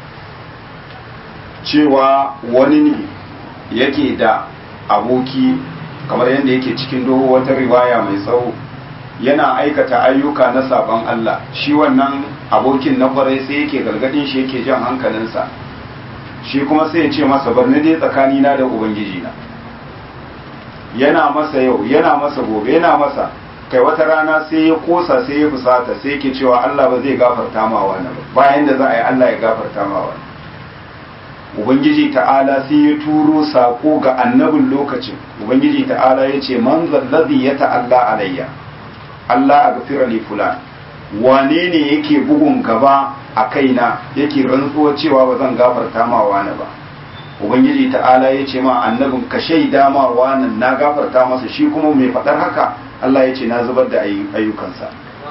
cewa wani ne yake da aboki kamar yadda yake cikin doho wata riwaya mai tsawo yana aikata ayyuka na saban Allah shi wannan abokin na kwarai sai yake gargadin shi yake jan hankalinsa shi kuma sai ya ce masa bar ni dai tsakanina da ubangijina yana masa yau yana masa gobe yana masa kai wata rana sai ya kosa sai ya fusata sai yake cewa Allah ba zai gafarta ma wani ba bayan da za a yi Allah ya gafarta ma wani ubangiji ta'ala sai ya turo sako ga annabin lokacin ubangiji ta'ala ya ce man zallazi ya ta'alla alayya Allah a gafira li fulan wane ne yake bugun gaba a kaina yake rantsuwa cewa ba zan gafarta ma wani ba ubangiji ta'ala ya ce ma annabin ka shaida ma wanan na gafarta masa shi kuma mai faɗar haka Allah ya ce na zubar da ayyukansa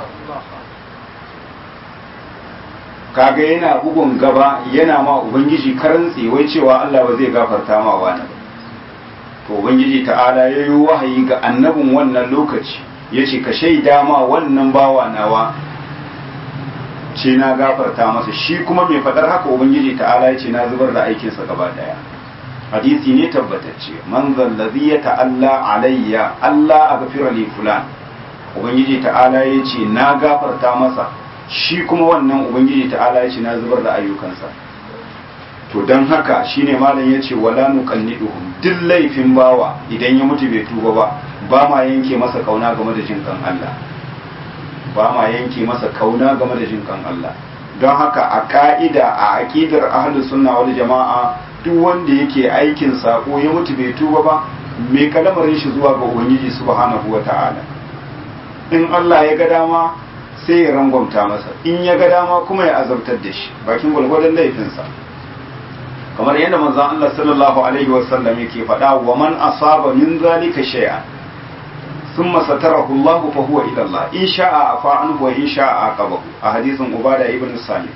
kaga yana bugun gaba yana ma ubangiji karantsi wai cewa Allah ba zai gafarta ma wani ba to ubangiji ta'ala ya yi wahayi ga annabin wannan lokaci ya ce ka shaida ma wannan bawa nawa ce na gafarta masa shi kuma mai faɗar haka ubangiji ta'ala ya ce na zubar da aikinsa gaba daya hadisi ne tabbatacce man zallazi ya ta'alla alayya Allah a gafira li fulan ubangiji ta'ala ya ce na gafarta masa shi kuma wannan ubangiji ta'ala ya ce na zubar da ayyukansa to don haka shine malam ya ce wala nuqalliduhum duk laifin bawa idan ya mutu bai tuba ba ba ma yanke masa kauna game da jin kan Allah ba ma yanke masa kauna game da jin kan Allah don haka a ka'ida a aqidar ahlus sunna wal jama'a duk wanda yake aikin sako ya mutu bai tuba ba me kalamarin shi zuwa ga ubangiji subhanahu wata'ala in Allah ya ga dama sai ya rangwamta masa in ya ga dama kuma ya azabtar da shi bakin gwalgwadon laifinsa kamar yadda manzon Allah sallallahu alaihi wasallam yake faɗa wa man asaba min zalika shay'an thumma satarahu Allah fa huwa ila Allah in sha'a afa anhu wa in sha'a aqabahu a hadisin Ubada ibn Sami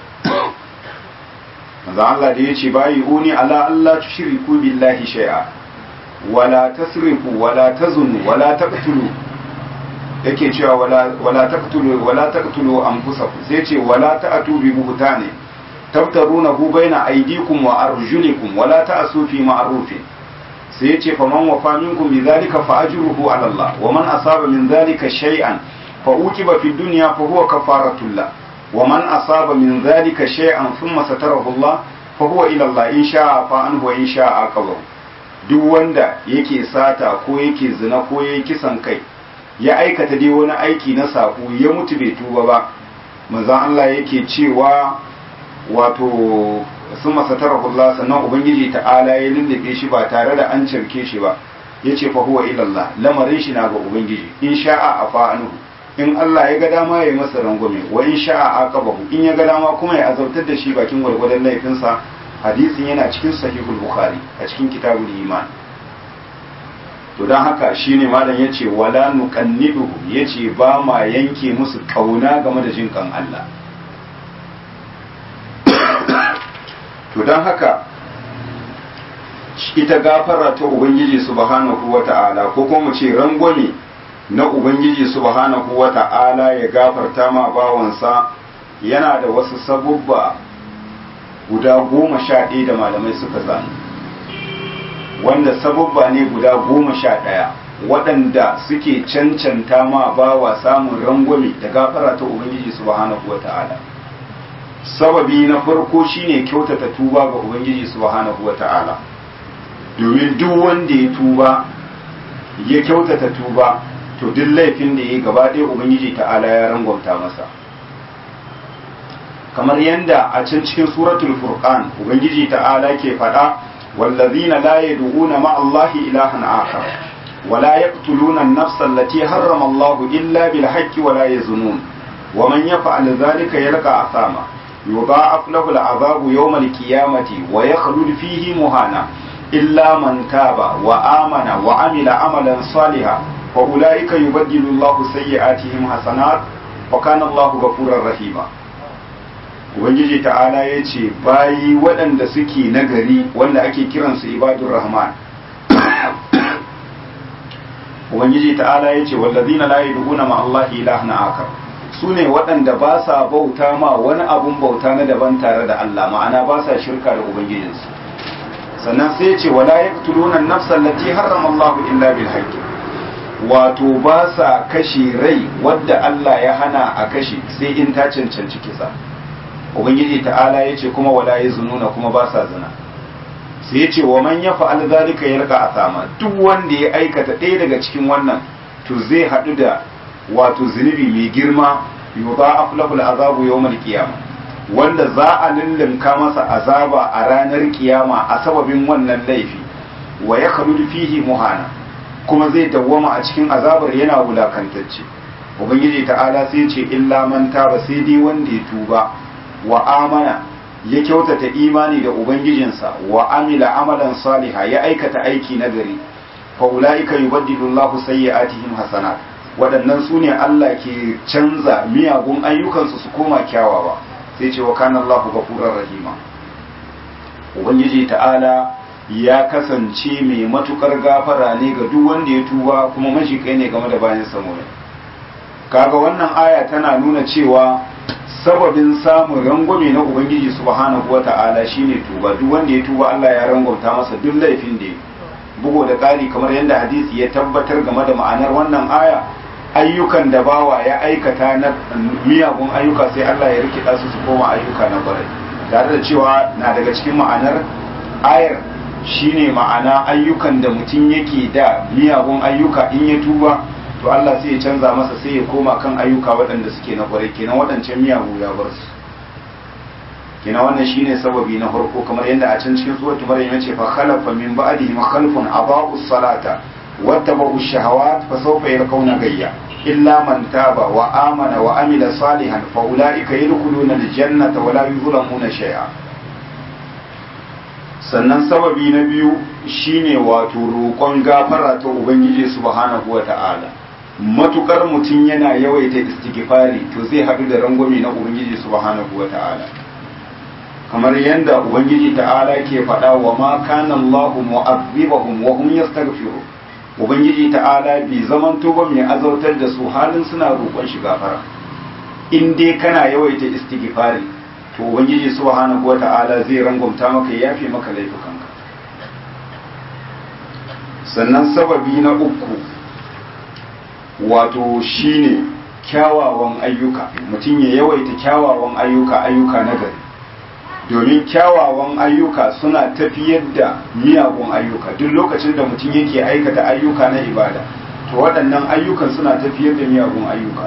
manzon Allah da yace bayi uni ala Allah tushriku billahi shay'a wala tasrifu wala tazunu wala taqtulu yake cewa wala wala taqtulu wala taqtulu anfusakum sai ce wala ta'tu bi buhtani tabtarunahu baina aydikum wa arjulikum wala ta'su fi ma'rufin sai yace faman wafa minkum bidhalika fa ajruhu ala Allah wa man asaba min dhalika shay'an fa uqiba fi dunya fa huwa kafaratul la wa man asaba min dhalika shay'an thumma satarahu Allah fa huwa ila Allah in sha'a fa anhu wa in sha'a aqabahu duk wanda yake sata ko yake zina ko yake kisan kai ya aikata dai wani aiki na sako ya mutu bai tuba ba manzon Allah yake cewa wato sun masatarakullah sannan ubangiji ta'ala ya lullube shi ba tare da an cirke shi ba ya ce fa huwa ilallah lamarin shi na ga ubangiji in sha'a a fa'anuhu in Allah ya ga dama ya yi masa rangwame wa in sha'a aqabahu in ya ga dama kuma ya azabtar da shi bakin gwargwadon laifinsa hadisin yana cikin sahihul bukhari a cikin kitabul iman to don haka shine malam yace wala nuqannidu yace ba ma yanke musu kauna game da jin kan Allah to don haka ita gafara ta ubangiji subhanahu wata'ala ko kuma mu ce rangwame na ubangiji subhanahu wata'ala ya gafarta ma bawansa yana da wasu sabubba guda goma sha ɗaya da malamai suka zane wanda sabubba ne guda goma sha ɗaya waɗanda suke cancanta ma bawa samun rangwame da gafara ta ubangiji subhanahu wata'ala sababi na farko shine kyautata tuba ga ubangiji subhanahu wata'ala domin duk wanda ya tuba ya kyautata tuba to duk laifin da ya gaba ɗaya ubangiji ta'ala ya rangwamta masa kamar yadda a can cikin suratul furqan ubangiji ta'ala ke faɗa wallazina la yad'una ma allahi ilahan akhar ولا يقتلون النفس التي حرم الله إلا بالحق ولا يزنون ومن يفعل ذلك يلقى أثاما يضاعف له العذاب يوم القيامة ويخلد فيه مهانا إلا من تاب وآمن وعمل عملا صالحا فأولئك يبدل الله سيئاتهم حسنات وكان الله غفورا رحيما Ubangiji ta'ala ya ce bayi waɗanda suke nagari wanda ake kiransu ibadun rahman Ubangiji ta'ala ya ce wallazina la yad'una ma Allah ilahan akar su ne waɗanda ba sa bauta ma wani abun bauta na daban tare da Allah ma'ana ba sa shirka da ubangijinsu sannan sai ce wala yaqtuluna an-nafsa allati harrama Allah illa bil haqq wato ba sa kashe rai wadda Allah ya hana a kashe sai in ta cancanci kisa ubangiji ta'ala yace kuma wala yazununa kuma ba sa zina sai yace wa man yaf'al zalika yalqa asama duk wanda ya aikata ɗaya daga cikin wannan to zai haɗu da wato zunubi mai girma yudha'af lahu al'azabu yawmal qiyamah wanda za a lullunka masa azaba a ranar kiyama a sababin wannan laifi wa ya fihi muhana kuma zai dawwama a cikin azabar yana wulakantacce ubangiji ta'ala sai ce illa man taba sai dai wanda ya tuba wa amana ya kyautata imani da ubangijinsa wa amila amalan saliha ya aikata aiki nagari fa ulaika yubaddilu Allahu sayyi'atihim hasanat waɗannan su ne Allah ke canza miyagun ayyukansu su koma kyawawa sai ce wa kana Allahu ghafurur rahima ubangiji ta'ala ya kasance mai matukar gafara ne ga duk wanda ya tuba kuma majikai ne game da bayan samurai kaga wannan aya tana nuna cewa sababin samun rangwame na ubangiji subhanahu wata'ala shine tuba duk wanda ya tuba Allah ya rangwamta masa duk laifin da ya bugo da ƙari kamar yadda hadisi ya tabbatar game da ma'anar wannan aya ayyukan da bawa ya aikata na miyagun ayyuka sai Allah ya rikida su su koma ayyuka na kwarai tare da cewa na daga cikin ma'anar ayar shine ma'ana ayyukan da mutum yake da miyagun ayyuka in ya tuba to Allah sai ya canza masa sai ya koma kan ayyuka waɗanda suke na kwarai kenan waɗancan miyagu ya bar su kenan wannan shine sababi na farko kamar yadda a can cikin suratul maryam yace fa khalafa min ba'dihim khalfun adaa'u salata wattaba'u shahawat fa sawfa yalqawna gayya illa man taba wa amana wa amila salihan fa ulaika yadkhuluna aljannata wa la yuzlamuna shay'a sannan sababi na biyu shine wato roƙon gafara ta ubangiji subhanahu wa ta'ala matukar mutum yana yawaita istighfari to zai haɗu da rangwame na ubangiji subhanahu wa ta'ala kamar yadda ubangiji ta'ala ke faɗa wa ma kana Allah mu'azzibahum wa hum yastaghfirun ubangiji ta'ala bai zaman ba mai azautar da su halin suna roƙon shi gafara in dai kana yawaita istighfari to ubangiji subhanahu wa ta'ala zai rangwamta maka ya yafe maka laifukanka sannan sababi na uku wato shine kyawawan ayyuka mutum ya yawaita kyawawan ayyuka ayyuka na gari domin kyawawan ayyuka suna tafiyar da miyagun ayyuka duk lokacin da mutum yake aikata ayyuka na ibada to waɗannan ayyukan suna tafiyar da miyagun ayyuka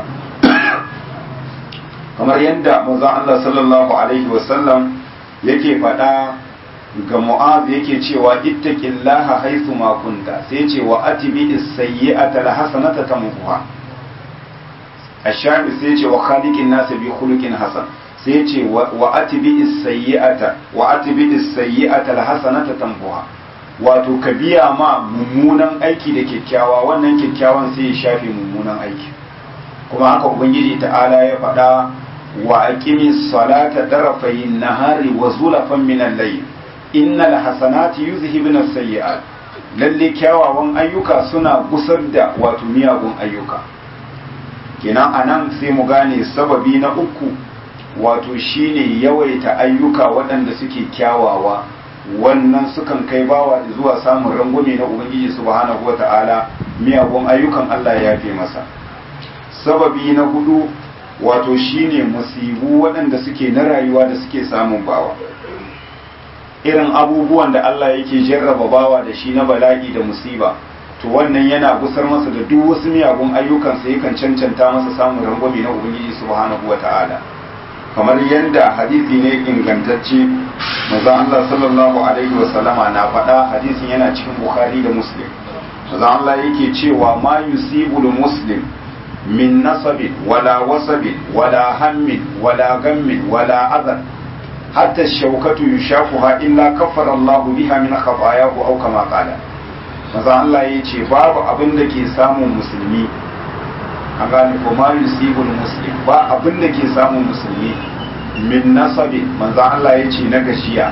kamar yadda manzon Allah sallallahu alaihi wasallam yake faɗa ga mu'az yake cewa ittaqillaha haythu ma kunta sai ce wa atibi as-sayyi'ata al-hasanata tamhuha ash-shafi sai ce wa khaliqin nas bi khuluqin hasan sai ce wa atibi as-sayyi'ata wa atibi as-sayyi'ata al-hasanata tamhuha wato ka biya ma mummunan aiki da kyakkyawa wannan kyakkyawan sai ya shafe mummunan aiki kuma haka ubangiji ta'ala ya faɗa wa aqimi salata tarafayin nahari wa zulafan min al-layl innal hasanati yuzhibuna as-sayyi'at lalle kyawawan ayyuka suna gusar da wato miyagun ayyuka kenan anan sai mu gane sababi na uku wato shine yawaita ayyuka waɗanda suke kyawawa wannan sukan kai bawa zuwa samun rangwame na ubangiji subhanahu wata'ala miyagun ayyukan Allah ya yafe masa sababi na hudu wato shine musibu waɗanda suke na rayuwa da suke samun bawa irin abubuwan da Allah yake jarraba bawa da shi na bala'i da musiba to wannan yana gusar masa da duk wasu miyagun ayyukansa yakan cancanta masa samun rangwame na ubangiji subhanahu wata'ala kamar yadda hadisi ne ingantacce manzon Allah sallallahu alaihi wa sallama na faɗa hadisin yana cikin Bukhari da Muslim manzon Allah yake cewa ma yusibul muslim min nasabin wala wasabin wala hammin wala gammin wala adhan hatta shaukatu yushafuha illa kaffara Allah biha min khatayahu aw kama qala manzon Allah yace babu abin da ke samun musulmi an gane ko ma yusibul muslim ba abin da ke samun musulmi min nasabi manzan Allah ya ce na gashiya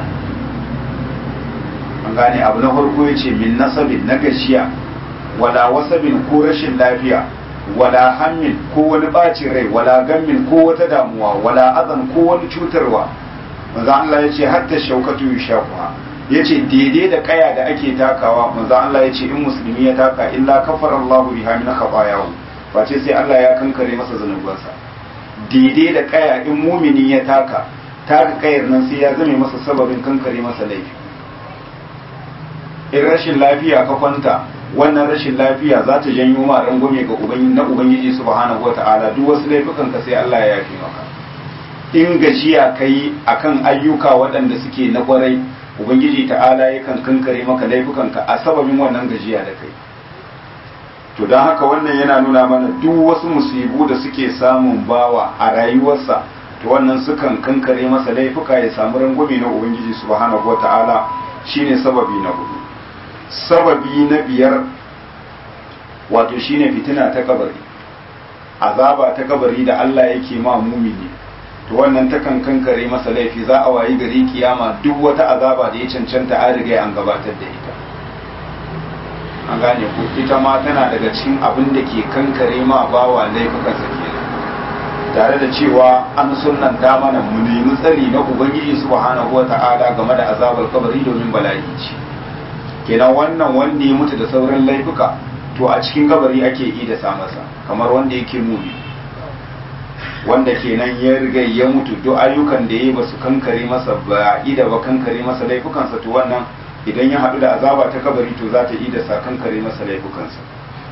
an gane abu na farko ya ce min nasabin na gashiya wala wasabin ko rashin lafiya wala hammin ko wani bacin rai wala gammin ko wata damuwa wala azan ko wani cutarwa manzan Allah ya ce hatta shaukatu yushafuha ya ce daidai da kaya da ake takawa manzan Allah ya ce in musulmi ya taka illa kafara Allah biha min khabayahu face sai Allah ya kankare masa zanubansa daidai da kaya in mumini ya taka taka kayar nan sai ya zame masa sababin kankare masa laifi in rashin lafiya ka kwanta wannan rashin lafiya za ta janyo ma rangwame ga ubangiji na ubangiji subhanahu wata'ala duk wasu laifukan ka sai Allah ya yafe maka in gajiya kai akan ayyuka waɗanda suke na kwarai ubangiji ta'ala yakan kankare maka laifukan ka a sababin wannan gajiya da kai to don haka wannan yana nuna mana duk wasu musibu da suke samun bawa a rayuwarsa to wannan sukan kankare masa laifuka ya samu rangwame na ubangiji subhanahu wata'ala shine sababi na hudu sababi na biyar wato shine fitina ta kabari azaba ta kabari da Allah yake ma mumini to wannan takan kankare masa laifi za a wayi gari kiyama duk wata azaba da ya cancanta an riga an gabatar da ita an gane ko ita ma tana daga cikin abin da ke kankare ma bawa laifukan sa kenan tare da cewa an sunanta mana mu nemi tsari na ubangiji subhanahu wata'ala game da azabar kabari domin bala'i ce kenan wannan wanda ya mutu da sauran laifuka to a cikin kabari ake yi da sa masa kamar wanda yake mumi wanda kenan ya riga ya mutu duk ayyukan da yayi basu kankare masa ba ida ba kankare masa laifukansa to wannan idan ya haɗu da azaba ta kabari to za ta yi da sa kankare masa laifukansa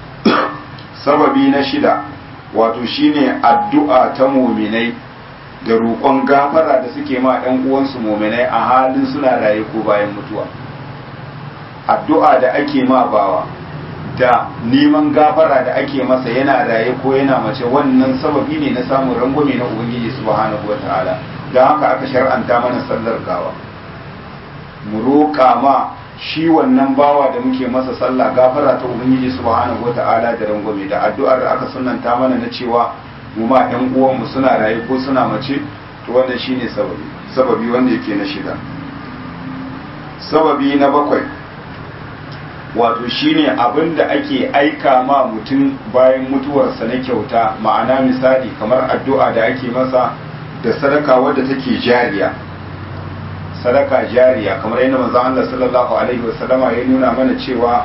sababi na shida wato shine addu'a ta muminai da roƙon gafara da suke ma ɗan uwansu muminai a halin suna raye ko bayan mutuwa addu'a da ake ma bawa da neman gafara da ake masa yana raye ko yana mace wannan sababi ne na samun rangwame na ubangiji subhanahu wataala don haka aka shar'anta mana sallar gawa mu roƙa ma shi wannan bawa da muke masa sallah gafara ta ubangiji subhanahu wataala da rangwame da addu'ar da aka sunanta mana na cewa mu ma ɗan uwanmu suna raye ko suna mace to wannan shine sababi sababi wanda yake na shida sababi na bakwai wato shine abin da ake aika ma mutum bayan mutuwarsa na kyauta ma'ana misali kamar addu'a da ake masa da sadaka wadda take jariya sadaka jariya kamar yadda manzon Allah sallallahu alaihi wasallama ya nuna mana cewa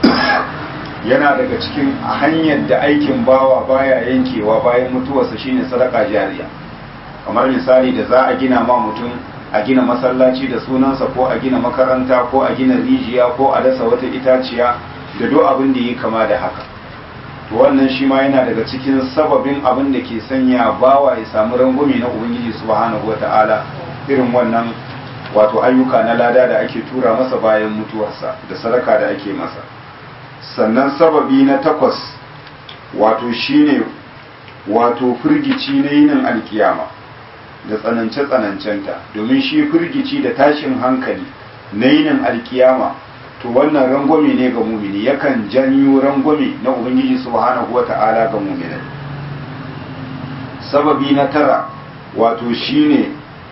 yana daga cikin hanyar da aikin bawa baya yankewa bayan mutuwarsa shine sadaka jariya kamar misali da za a gina ma mutum a gina masallaci da sunansa ko a gina makaranta ko a gina rijiya ko a dasa wata itaciya da duk abin da yi kama da haka to wannan shi ma yana daga cikin sababin abin da ke sanya bawa ya samu rangwame na ubangiji subhanahu wata'ala irin wannan wato ayyuka na lada da ake tura masa bayan mutuwarsa da sadaka da ake masa sannan sababi na takwas wato shine wato firgici na yinin alkiyama da tsanance-tsanancenta domin shi firgici da tashin hankali na yinin alkiyama to wannan rangwame ne ga mumini yakan janyo rangwame na ubangiji subhanahu wata'ala ga muminai sababi na tara wato shine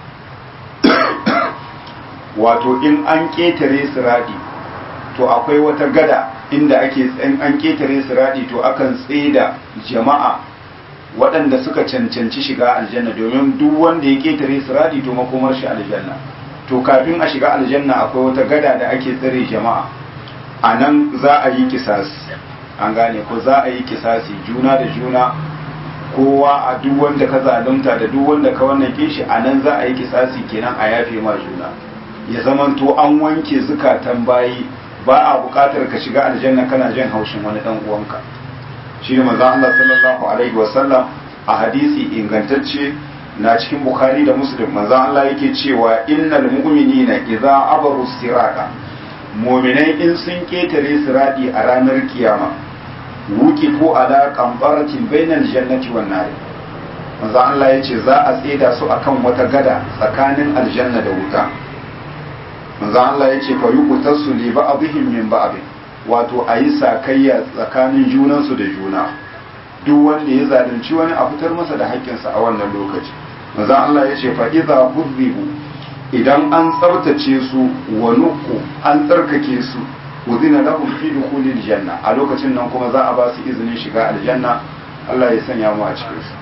wato in an ƙetare siradi to akwai wata gada inda ake in an ƙetare siradi to akan tseda jama'a waɗanda suka cancanci shiga aljanna domin duk wanda ya ƙetare siradi to makomar shi aljanna to kafin a shiga aljanna akwai wata gada da ake tsare jama'a a nan za a yi kisasi an gane ko za a yi kisasi juna da juna kowa a duk wanda ka zalunta da duk wanda ka wannan kishi a nan za a yi kisasi kenan a yafe ma juna ya zamanto an wanke zukatan bayi ba a buƙatar ka shiga aljanna kana jin haushin wani dan uwanka shi ne manzo Allah sallallahu alaihi wasallam a hadisi ingantacce na cikin bukhari da muslim manzo Allah yake cewa innal mu'minina idza abaru sirata mu'minai in sun ketare siradi a ranar kiyama wuki ko ala qambaratin bainal jannati wan nar manzo Allah yace za a tseda su akan wata gada tsakanin aljanna da wuta manzo Allah yace fa yuqtasu li ba'dihim min ba'd wato ayi sakayya tsakanin junansu da juna duk wanda ya zalunci wani a fitar masa da haƙƙinsa a wannan lokaci manzo Allah yace fa idza hudhibu idan an tsabtace su wa nuku an tsarkake su udina lahum fi dukhulil janna a lokacin nan kuma za a ba su izinin shiga aljanna Allah ya sanya mu a cikin su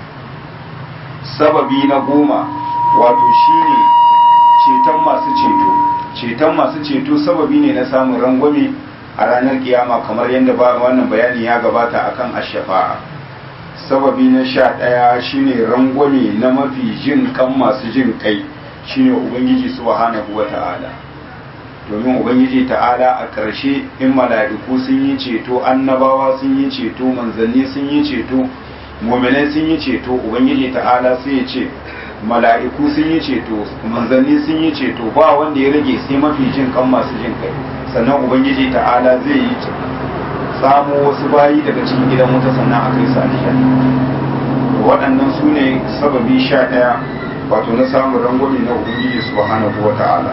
sababi na goma wato shine ceton masu ceto ceton masu ceto sababi ne na samun rangwame a ranar kiyama kamar yadda ba wannan bayani ya gabata akan ash-shafa'a sababi na sha ɗaya shine rangwame na mafi jin kan masu jin kai shine ubangiji subhanahu wata'ala domin ubangiji ta'ala a ƙarshe in mala'iku sun yi ceto annabawa sun yi ceto manzanni sun yi ceto muminai sun yi ceto ubangiji ta'ala sai ya ce mala'iku sun yi ceto manzanni sun yi ceto ba wanda ya rage sai mafi jin kan masu jin kai sannan ubangiji ta'ala zai yi samo wasu bayi daga cikin gidan wuta sannan a kai su aljanna waɗannan su ne sababi sha ɗaya wato na samun rangwame na ubangiji subhanahu wa ta'ala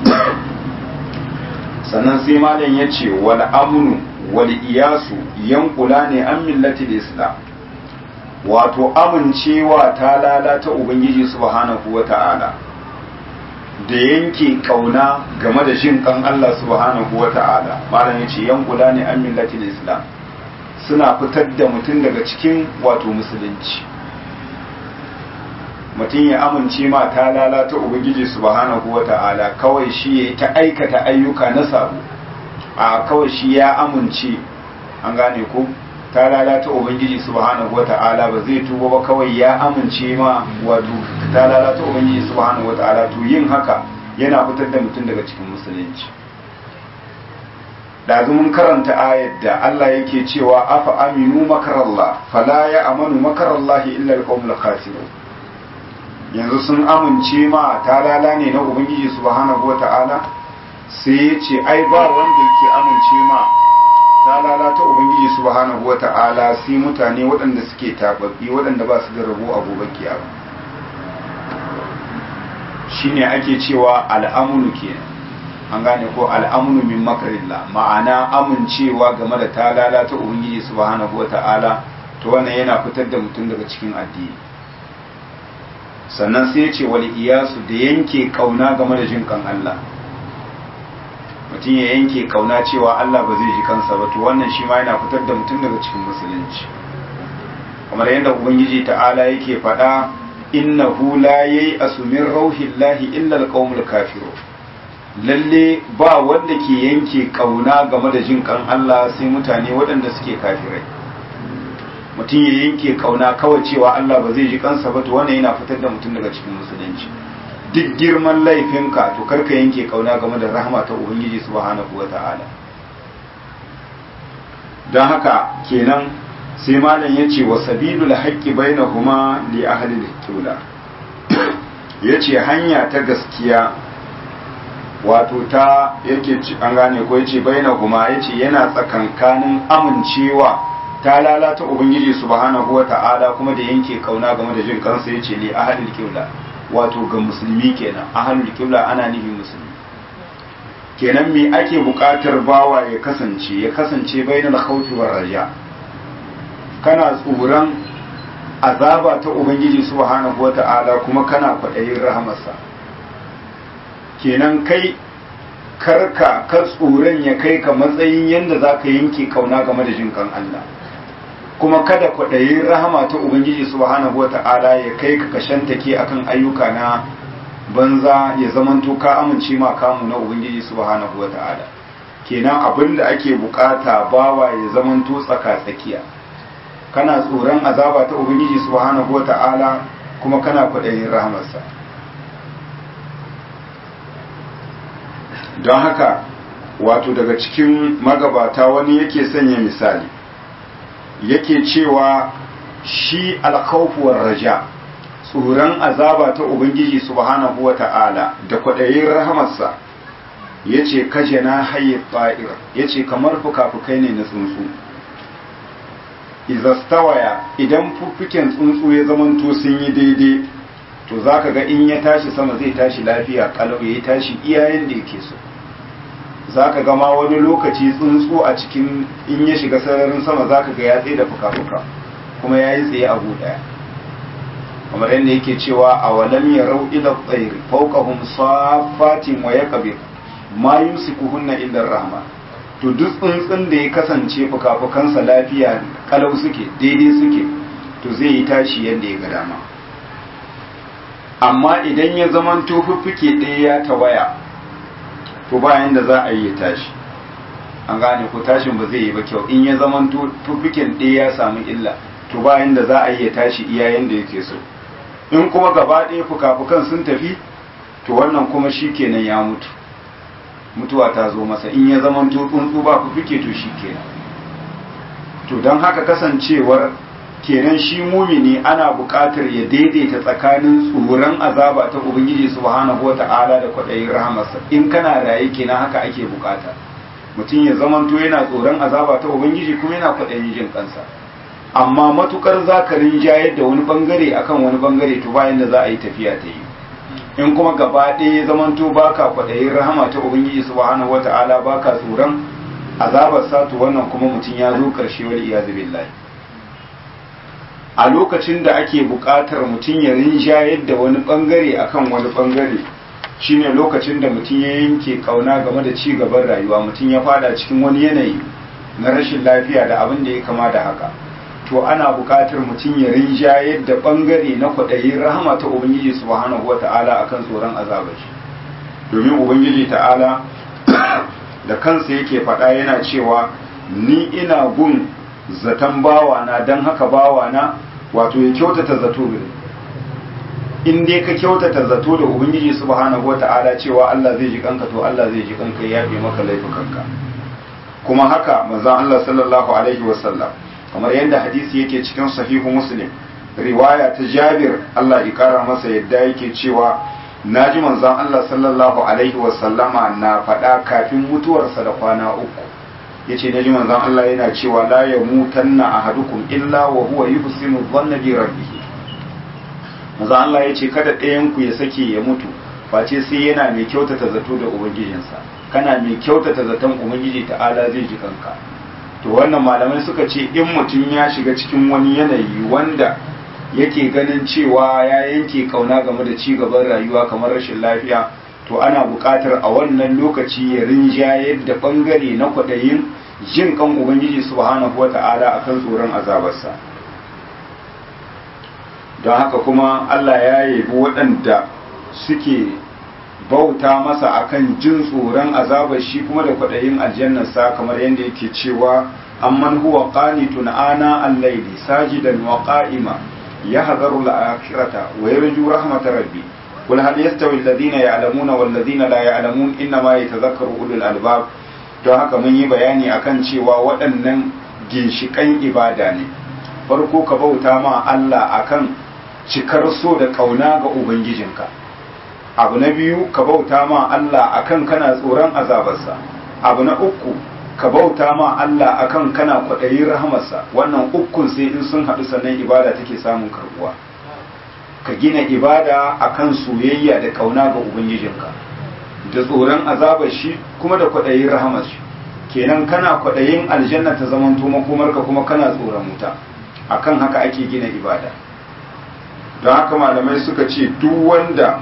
sannan sai malam ya ce wal amnu wal iyasu yankula ne an millati islam wato amincewa ta lalata ubangiji subhanahu wa ta'ala da yanke kauna game da jin kan Allah subhanahu wa ta'ala malam ya ce yankula ne an millati islam suna fitar da mutum daga cikin wato musulunci mutum ya amince ma ta lalata ubangiji subhanahu wata'ala kawai shi ya ta aikata ayyuka na sabo a kawai shi ya amince an gane ko ta lalata ubangiji subhanahu wata'ala ba zai tuba ba kawai ya amince ma wato ta lalata ubangiji subhanahu wata'ala to yin haka yana fitar da mutum daga cikin musulunci da mun karanta ayat da Allah yake cewa afa aminu makarallah fala ya amanu makarallahi illa alqawmul khasirun yanzu sun amince ma talala ne na ubangiji subhanahu wata'ala sai ya ce ai ba wanda yake amince ma talala ta ubangiji subhanahu wata'ala sai mutane waɗanda suke tababbi waɗanda ba su da rabo a gobe kiyama shine ake cewa al'amunu kenan an gane ko al'amunu min makarillah ma'ana amincewa game da talala ta ubangiji subhanahu wata'ala to wannan yana fitar da mutum daga cikin addini sannan sai ya ce wal iyasu da yanke kauna game da jin kan Allah mutum ya yanke kauna cewa Allah ba zai ji kansa ba to wannan shi ma yana fitar da mutum daga cikin musulunci kamar yadda ubangiji ta'ala yake faɗa innahu la yayi asumin rauhillahi illa alqaumul kafirun lalle ba wanda ke yanke kauna game da jin kan Allah sai mutane waɗanda suke kafirai mutum ya yanke kauna kawai cewa Allah ba zai ji kansa ba to wannan yana fitar da mutum daga cikin musulunci duk girman laifinka to karka yanke kauna game da rahama ta ubangiji subhanahu wata'ala don haka kenan sai malam ya ce wa sabilul haqqi bainahuma li ahli al-qibla yace hanya ta gaskiya wato ta yake an gane ko yace bainahuma yace yana tsakankanin amincewa ta lalata ubangiji subhanahu wata'ala kuma da yanke kauna game da jin kansa yace li ahli al-qibla wato ga musulmi kenan ahlul qibla ana nufin musulmi kenan me ake buƙatar bawa ya kasance ya kasance bainal khawfi war raja kana tsoron azaba ta ubangiji subhanahu wata'ala kuma kana kwaɗayin rahamarsa kenan kai karka ka tsoron ya kai ka matsayin yadda za ka yanke kauna game da jin kan Allah kuma kada kwaɗayin rahama ta ubangiji subhanahu wata'ala ya kai ka kashantake akan ayyuka na banza ya zamanto ka amince ma kamu na ubangiji subhanahu wata'ala kenan abin da ake bukata bawa ya zamanto tsaka tsakiya kana tsoron azaba ta ubangiji subhanahu wata'ala kuma kana kwaɗayin rahamarsa don haka wato daga cikin magabata wani yake sanya misali yake cewa shi alkhawfuwar raja tsoron azaba ta ubangiji subhanahu wata'ala da kwaɗayin rahamarsa ya ce kaje na haye ta'ir ya ce kamar fuka-fukai ne na tsuntsu izastawaya idan fuffuken tsuntsu ya zamanto sun yi daidai to za ka ga in ya tashi sama zai tashi lafiya kalau ya tashi iyayen da yake so za ka gama wani lokaci tsuntsu a cikin in ya shiga sararin sama za ka ga ya tsaye da fuka-fuka kuma ya yi tsaye a ɗaya kamar yadda yake cewa a walam ya rau ila tsairi fauqahum safatin wa yaqbir ma yumsikuhunna illa rahma to duk tsuntsun da ya kasance fuka-fukansa lafiya kalau suke daidai suke to zai yi tashi yadda ya ga dama amma idan ya zamanto fuffuke ɗaya ya tawaya to bayan da za a yi ya tashi an gane ko tashin ba zai yi ba kyau in ya zaman tufikin ɗaya ya samu illa to bayan da za a yi ya tashi iya yanda yake so in kuma gaba ɗaya fuka-fukan sun tafi to wannan kuma shi kenan ya mutu mutuwa ta zo masa in ya zaman tsuntsu ba fufike to shi kenan to don haka kasancewar kenan shi mumini ana buƙatar ya daidaita tsakanin tsoron azaba ta ubangiji subhanahu wata'ala da kwaɗayin rahamarsa in kana raye kenan haka ake buƙata mutum ya zamanto yana tsoron azaba ta ubangiji kuma yana kwaɗayin jin kansa amma matukar zakarin jayar da wani bangare akan wani bangare to bayan da za a yi tafiya ta yi in kuma gaba ɗaya ya zamanto baka kwaɗayin rahama ta ubangiji subhanahu wata'ala baka tsoron azabar sa to wannan kuma mutum ya zo ƙarshe wal iyazu billahi a lokacin da ake buƙatar mutum ya rinjayar da wani ɓangare akan wani ɓangare shine lokacin da mutum ya yanke ƙauna game da ci gaban rayuwa mutum ya fada cikin wani yanayi na rashin lafiya da abin da ya kama da haka to ana buƙatar mutum ya rinjayar da ɓangare na kwaɗayin rahama ta ubangiji subhanahu wa ta'ala akan tsoron azabar shi domin ubangiji ta'ala da kansa yake faɗa yana cewa ni ina gun zaton bawana don haka bawana wato ya kyautata zato gare in dai ka kyautata zato da ubangiji subhanahu wata'ala cewa Allah zai ji kanka to Allah zai ji kanka ya yafe maka laifukanka kuma haka manzon Allah sallallahu alaihi wasallam kamar yadda hadisi yake cikin sahihu muslim riwaya ta Jabir Allah ya kara masa yadda yake cewa naji manzon Allah sallallahu alaihi wasallama na faɗa kafin mutuwarsa da kwana uku yace naji manzon Allah yana cewa la yamutanna ahadukum illa wa huwa yuhsinu dhanna bi rabbih manzon Allah yace kada ɗayan ku ya sake ya mutu face sai yana mai kyautata zato da ubangijinsa kana mai kyautata zaton ubangiji ta'ala zai ji kanka to wannan malamai suka ce in mutum ya shiga cikin wani yanayi wanda yake ganin cewa ya yanke kauna game da ci gaban rayuwa kamar rashin lafiya to ana buƙatar a wannan lokaci ya rinjayar da ɓangare na kwaɗayin jin kan ubangiji subhanahu wa ta'ala akan tsoron azabarsa don haka kuma allah ya yabi waɗanda suke bauta masa akan jin tsoron azabar shi kuma da kwaɗayin aljannarsa kamar yadda yake cewa amman huwa qanitun ana al-layli sajidan wa qa'ima yahdharu al-akhirata wa yarju rahmatar rabbi قل هل يستوي الذين يعلمون والذين لا يعلمون انما يتذكر اولو الالباب don haka mun yi bayani akan cewa waɗannan ginshiƙan ibada ne farko ka bauta ma Allah akan cikar so da ƙauna ga ubangijinka abu na biyu ka bauta ma Allah akan kana tsoron azabarsa abu na uku ka bauta ma Allah akan kana kwaɗayin rahamarsa wannan ukun sai in sun haɗu sannan ibada take samun karbuwa ka gina ibada akan soyayya da kauna ga ubangijinka da tsoron azabar shi kuma da kwaɗayin rahamar shi kenan kana kwaɗayin aljanna ta zaman makomarka kuma kana tsoron wuta akan haka ake gina ibada don haka malamai suka ce duk wanda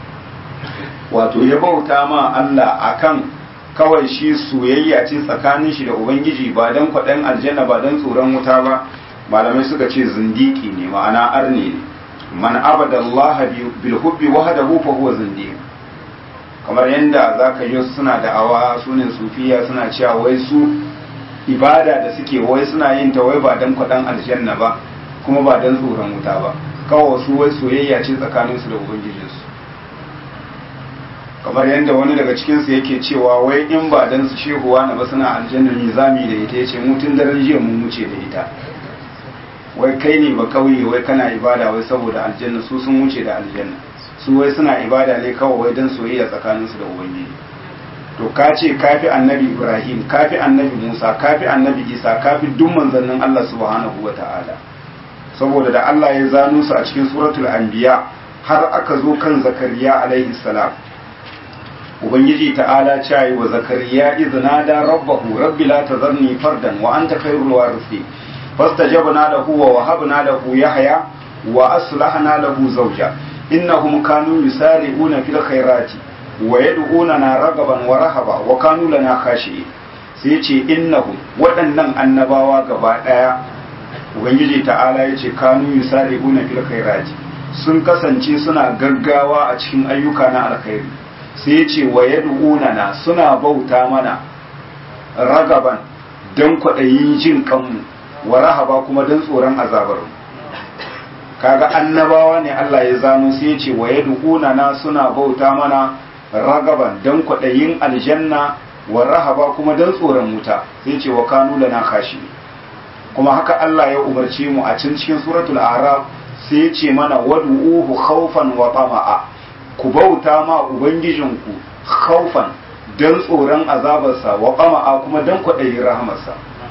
wato ya bauta ma Allah akan kawai shi soyayya ce tsakanin shi da ubangiji ba don kwaɗayin aljanna ba don tsoron wuta ba malamai suka ce zindiki ne ma'ana arne ne man abada Allah bil hubbi wahdahu fa huwa zindiq kamar yanda zaka yi suna da awa sunan sufiya suna cewa wai su ibada da suke wai suna yin ta wai ba dan kwadan aljanna ba kuma ba dan tsoron wuta ba kawai su wai soyayya ce tsakanin su da ubangijin su kamar yanda wani daga cikin su yake cewa wai in ba dan su shehuwa na ba suna aljanna nizami da ita yace mutun daren jiya mun wuce da ita wai kai ne ba kauye wai kana ibada wai saboda aljanna su sun wuce da aljanna su wai suna ibada ne kawai wai don soyayya tsakaninsu da ubangiji to ka ce kafi annabi ibrahim kafi annabi musa kafi annabi isa kafi duk manzannin allah subhanahu wa ta'ala saboda da allah ya zano su a cikin suratul anbiya har aka zo kan zakariya alaihi salam ubangiji ta'ala ce wa zakariya izna da rabbahu rabbi la tazarni fardan wa anta khairul warithin فاستجبنا له ووهبنا له يحيى وأصلحنا له زوجا إنهم كانوا يسارعون في الخيرات ويدعوننا رغبا ورهبا وكانوا لنا خاشعين sai ce innahu waɗannan annabawa gaba ɗaya ubangiji ta'ala ya ce kanu yusari'una fil khairati sun kasance suna gaggawa a cikin ayyuka na alkhairi sai ce wa yad'unana suna bauta mana ragaban don kwaɗayin jin kanmu wa rahaba kuma don tsoron azabar kaga annabawa ne Allah ya zano sai ce wa yad'una na suna bauta mana ragaban don kwaɗayin aljanna wa rahaba kuma don tsoron wuta sai ce wa kanu lana kashi kuma haka Allah ya umarce mu a can cikin suratul araf sai ya ce mana wad'uhu khawfan wa tama'a ku bauta ma ubangijinku khawfan don tsoron azabarsa wa tama'a kuma don kwaɗayin rahamarsa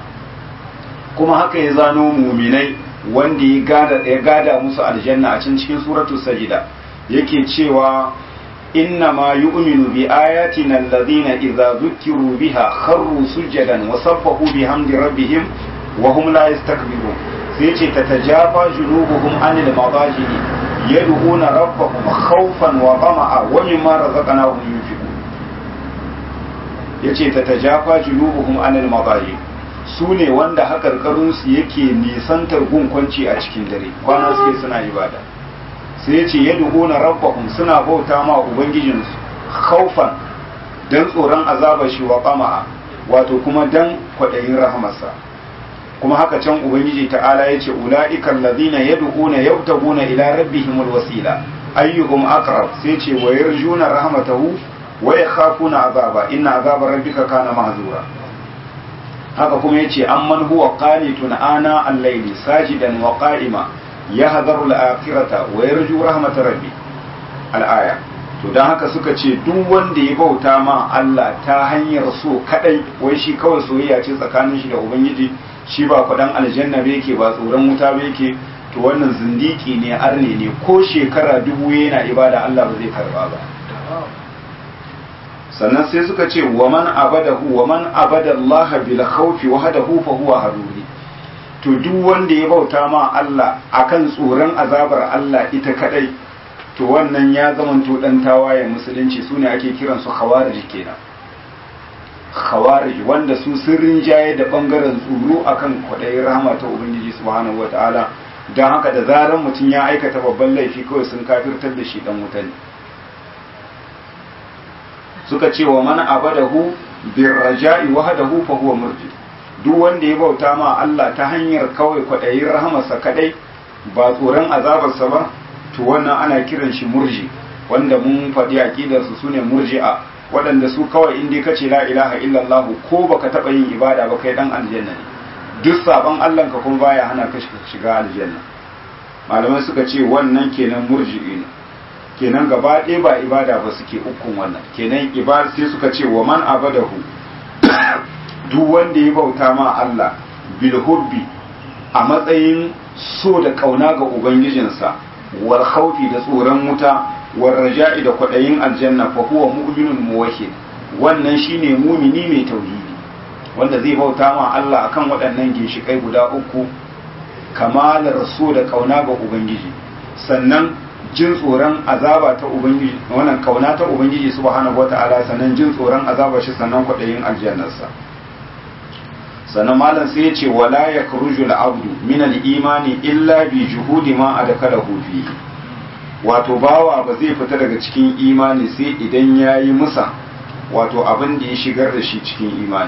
kuma haka ya zano muminai wanda ya gada ya gada musu aljanna a cikin cikin suratul sajida yake cewa inna ma yu'minu bi ayatina alladhina idza dhukiru biha kharru sujadan wa sabbahu bihamdi rabbihim wa hum la yastakbirun sai ce tatajafa junubuhum anil madajidi yad'una rabbahum khawfan wa tama'a wa mimma razaqnahum yunfiqun yace tatajafa junubuhum anil madajidi su ne wanda haƙarƙarinsu yake nisantar gunkwanci a cikin dare kwana suke suna ibada sai ya ce yadda hona rabbahum suna bauta ma ubangijinsu haufan don tsoron azabar shi wa ƙama'a wato kuma don kwaɗayin rahamarsa kuma haka can ubangiji ta'ala ya ce ula'ikan ladina yad'una yabtaguna ila rabbihimul wasila ayyuhum aqrab sai ce wa yarjuna rahmatahu wa yakhafuna azaba inna azaba rabbika kana mahzura haka kuma yace amman huwa qanitun ana al-layli sajidan wa qa'ima yahdharu al-akhirata wa yarju rahmat rabbi al-aya to dan haka suka ce duk wanda ya bauta ma Allah ta hanyar so kadai wai shi kawai soyayya ce tsakanin shi da ubangiji shi ba kwadan aljanna ba yake ba tsoron wuta ba yake to wannan zindiki ne arne ne ko shekara dubu yana ibada Allah ba zai karba ba sannan sai suka ce wa man abadahu wa man abada Allah bil khawfi wahdahu fa huwa haruri to duk wanda ya bauta ma Allah akan tsoron azabar Allah ita kadai to wannan ya zamanto dan tawaye musulunci sune ake kiran su khawarij kenan khawarij wanda su sun rinjaye da bangaren tsoro akan kwadayin rahama ta ubangiji subhanahu wataala don haka da zaran mutum ya aikata babban laifi kawai sun kafirtar da shi dan wuta ne suka ce wa man abadahu bir raja'i wahdahu fa huwa murji duk wanda ya bauta ma Allah ta hanyar kawai kwadayin rahamarsa kadai ba tsoron azabarsa ba to wannan ana kiran shi murji wanda mun faɗi aqidar su sune murji'a waɗanda su kawai in dai kace la ilaha illallah ko baka taɓa yin ibada ba kai dan aljanna ne duk sabon Allah ka kuma baya hana ka shiga aljanna malamai suka ce wannan kenan murji'i ne kenan gaba ɗaya ba ibada ba suke ukun wannan kenan ibada sai suka ce wa man abadahu duk wanda ya bauta ma Allah bil hubbi a matsayin so da kauna ga ubangijinsa wal khawfi da tsoron wuta wal raja'i da kwadayin aljanna fa huwa mu'minun muwahhid wannan shine mumini mai tauhidi wanda zai bauta ma Allah akan waɗannan ginshikai guda uku kamalar so da kauna ga ubangiji sannan jin tsoron azaba ta ubangiji wannan kauna ta ubangiji subhanahu wata'ala sannan jin tsoron azaba shi sannan kwaɗayin aljannarsa sannan malam sai ya ce wala yakhruju al-abdu min al-imani illa bi juhudi ma adkalahu fi wato bawa ba zai fita daga cikin imani sai idan yayi musa wato abin da ya shigar da shi cikin imani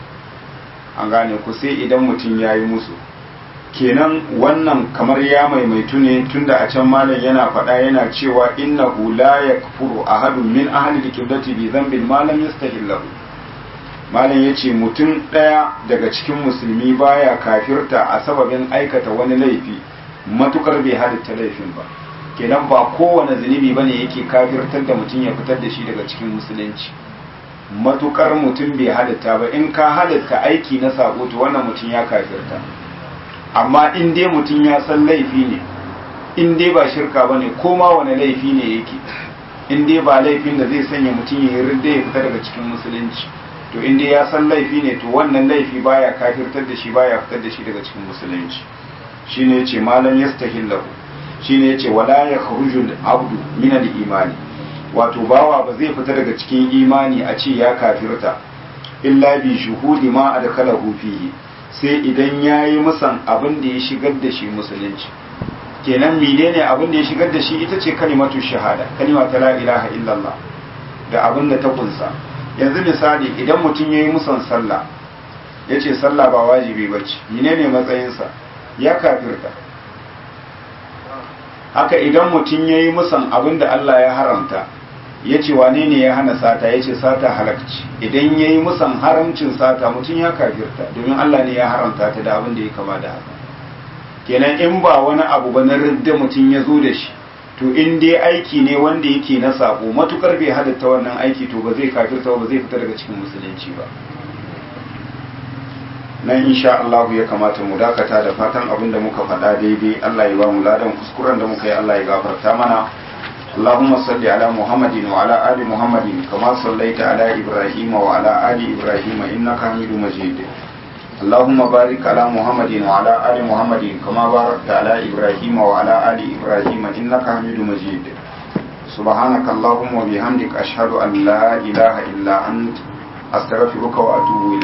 an gane ku sai idan mutum yayi musu kenan wannan kamar ya maimaitu ne tunda a can malam yana faɗa yana cewa innahu la yakfuru ahadun min ahli al-qiblati bi dhanbin ma lam yastahillahu malam yace mutum ɗaya daga cikin musulmi baya kafirta a sababin aikata wani laifi matukar bai halitta laifin ba kenan ba kowane zunubi bane yake kafirtar da mutum ya fitar da shi daga cikin musulunci matukar mutum bai halitta ba in ka halitta aiki na sako to wannan mutum ya kafirta amma in dai mutum ya san laifi ne in dai ba shirka ba ne ko ma wani laifi ne yake in dai ba laifin da zai sanya mutum ya rinda ya fita daga cikin musulunci to in dai ya san laifi ne to wannan laifi baya kafirtar da shi baya fitar da shi daga cikin musulunci shine yace malam yastahillahu shine yace wala yakhruju al-abdu min al-imani wato bawa ba zai fita daga cikin imani a ce ya kafirta illa bi shuhudi ma adkhalahu fihi sai idan ya yi musan abin da ya shigar da shi musulunci kenan menene abin da ya shigar da shi ita ce kalimatu shahada kalima ta la ilaha illallah da abin da ta kunsa yanzu misali idan mutum ya yi musan sallah ya ce sallah ba wajibi ba ce menene matsayinsa ya kafirta haka idan mutum ya yi musan abin da Allah ya haramta ya ce wane ne ya hana sata ya ce sata halakci idan ya yi musan haramcin sata mutum ya kafirta domin Allah ne ya haramta ta da abin da ya kama da haka kenan in ba wani abu ba na ridda mutum ya zo da shi to in dai aiki ne wanda yake na sako matukar bai halatta wannan aiki to ba zai kafirta ba zai fita daga cikin musulunci ba nan insha Allah ya kamata mu dakata da fatan abin da muka faɗa daidai Allah ya ba mu ladan kuskuren da muka yi Allah ya gafarta mana اللهم صل على محمد وعلى آل محمد كما صليت على إبراهيم وعلى آل إبراهيم إنك حميد مجيد اللهم بارك على محمد وعلى آل محمد كما باركت على إبراهيم وعلى آل إبراهيم إنك حميد مجيد سبحانك اللهم وبحمدك أشهد أن لا إله إلا أنت أستغفرك وأتوب إليك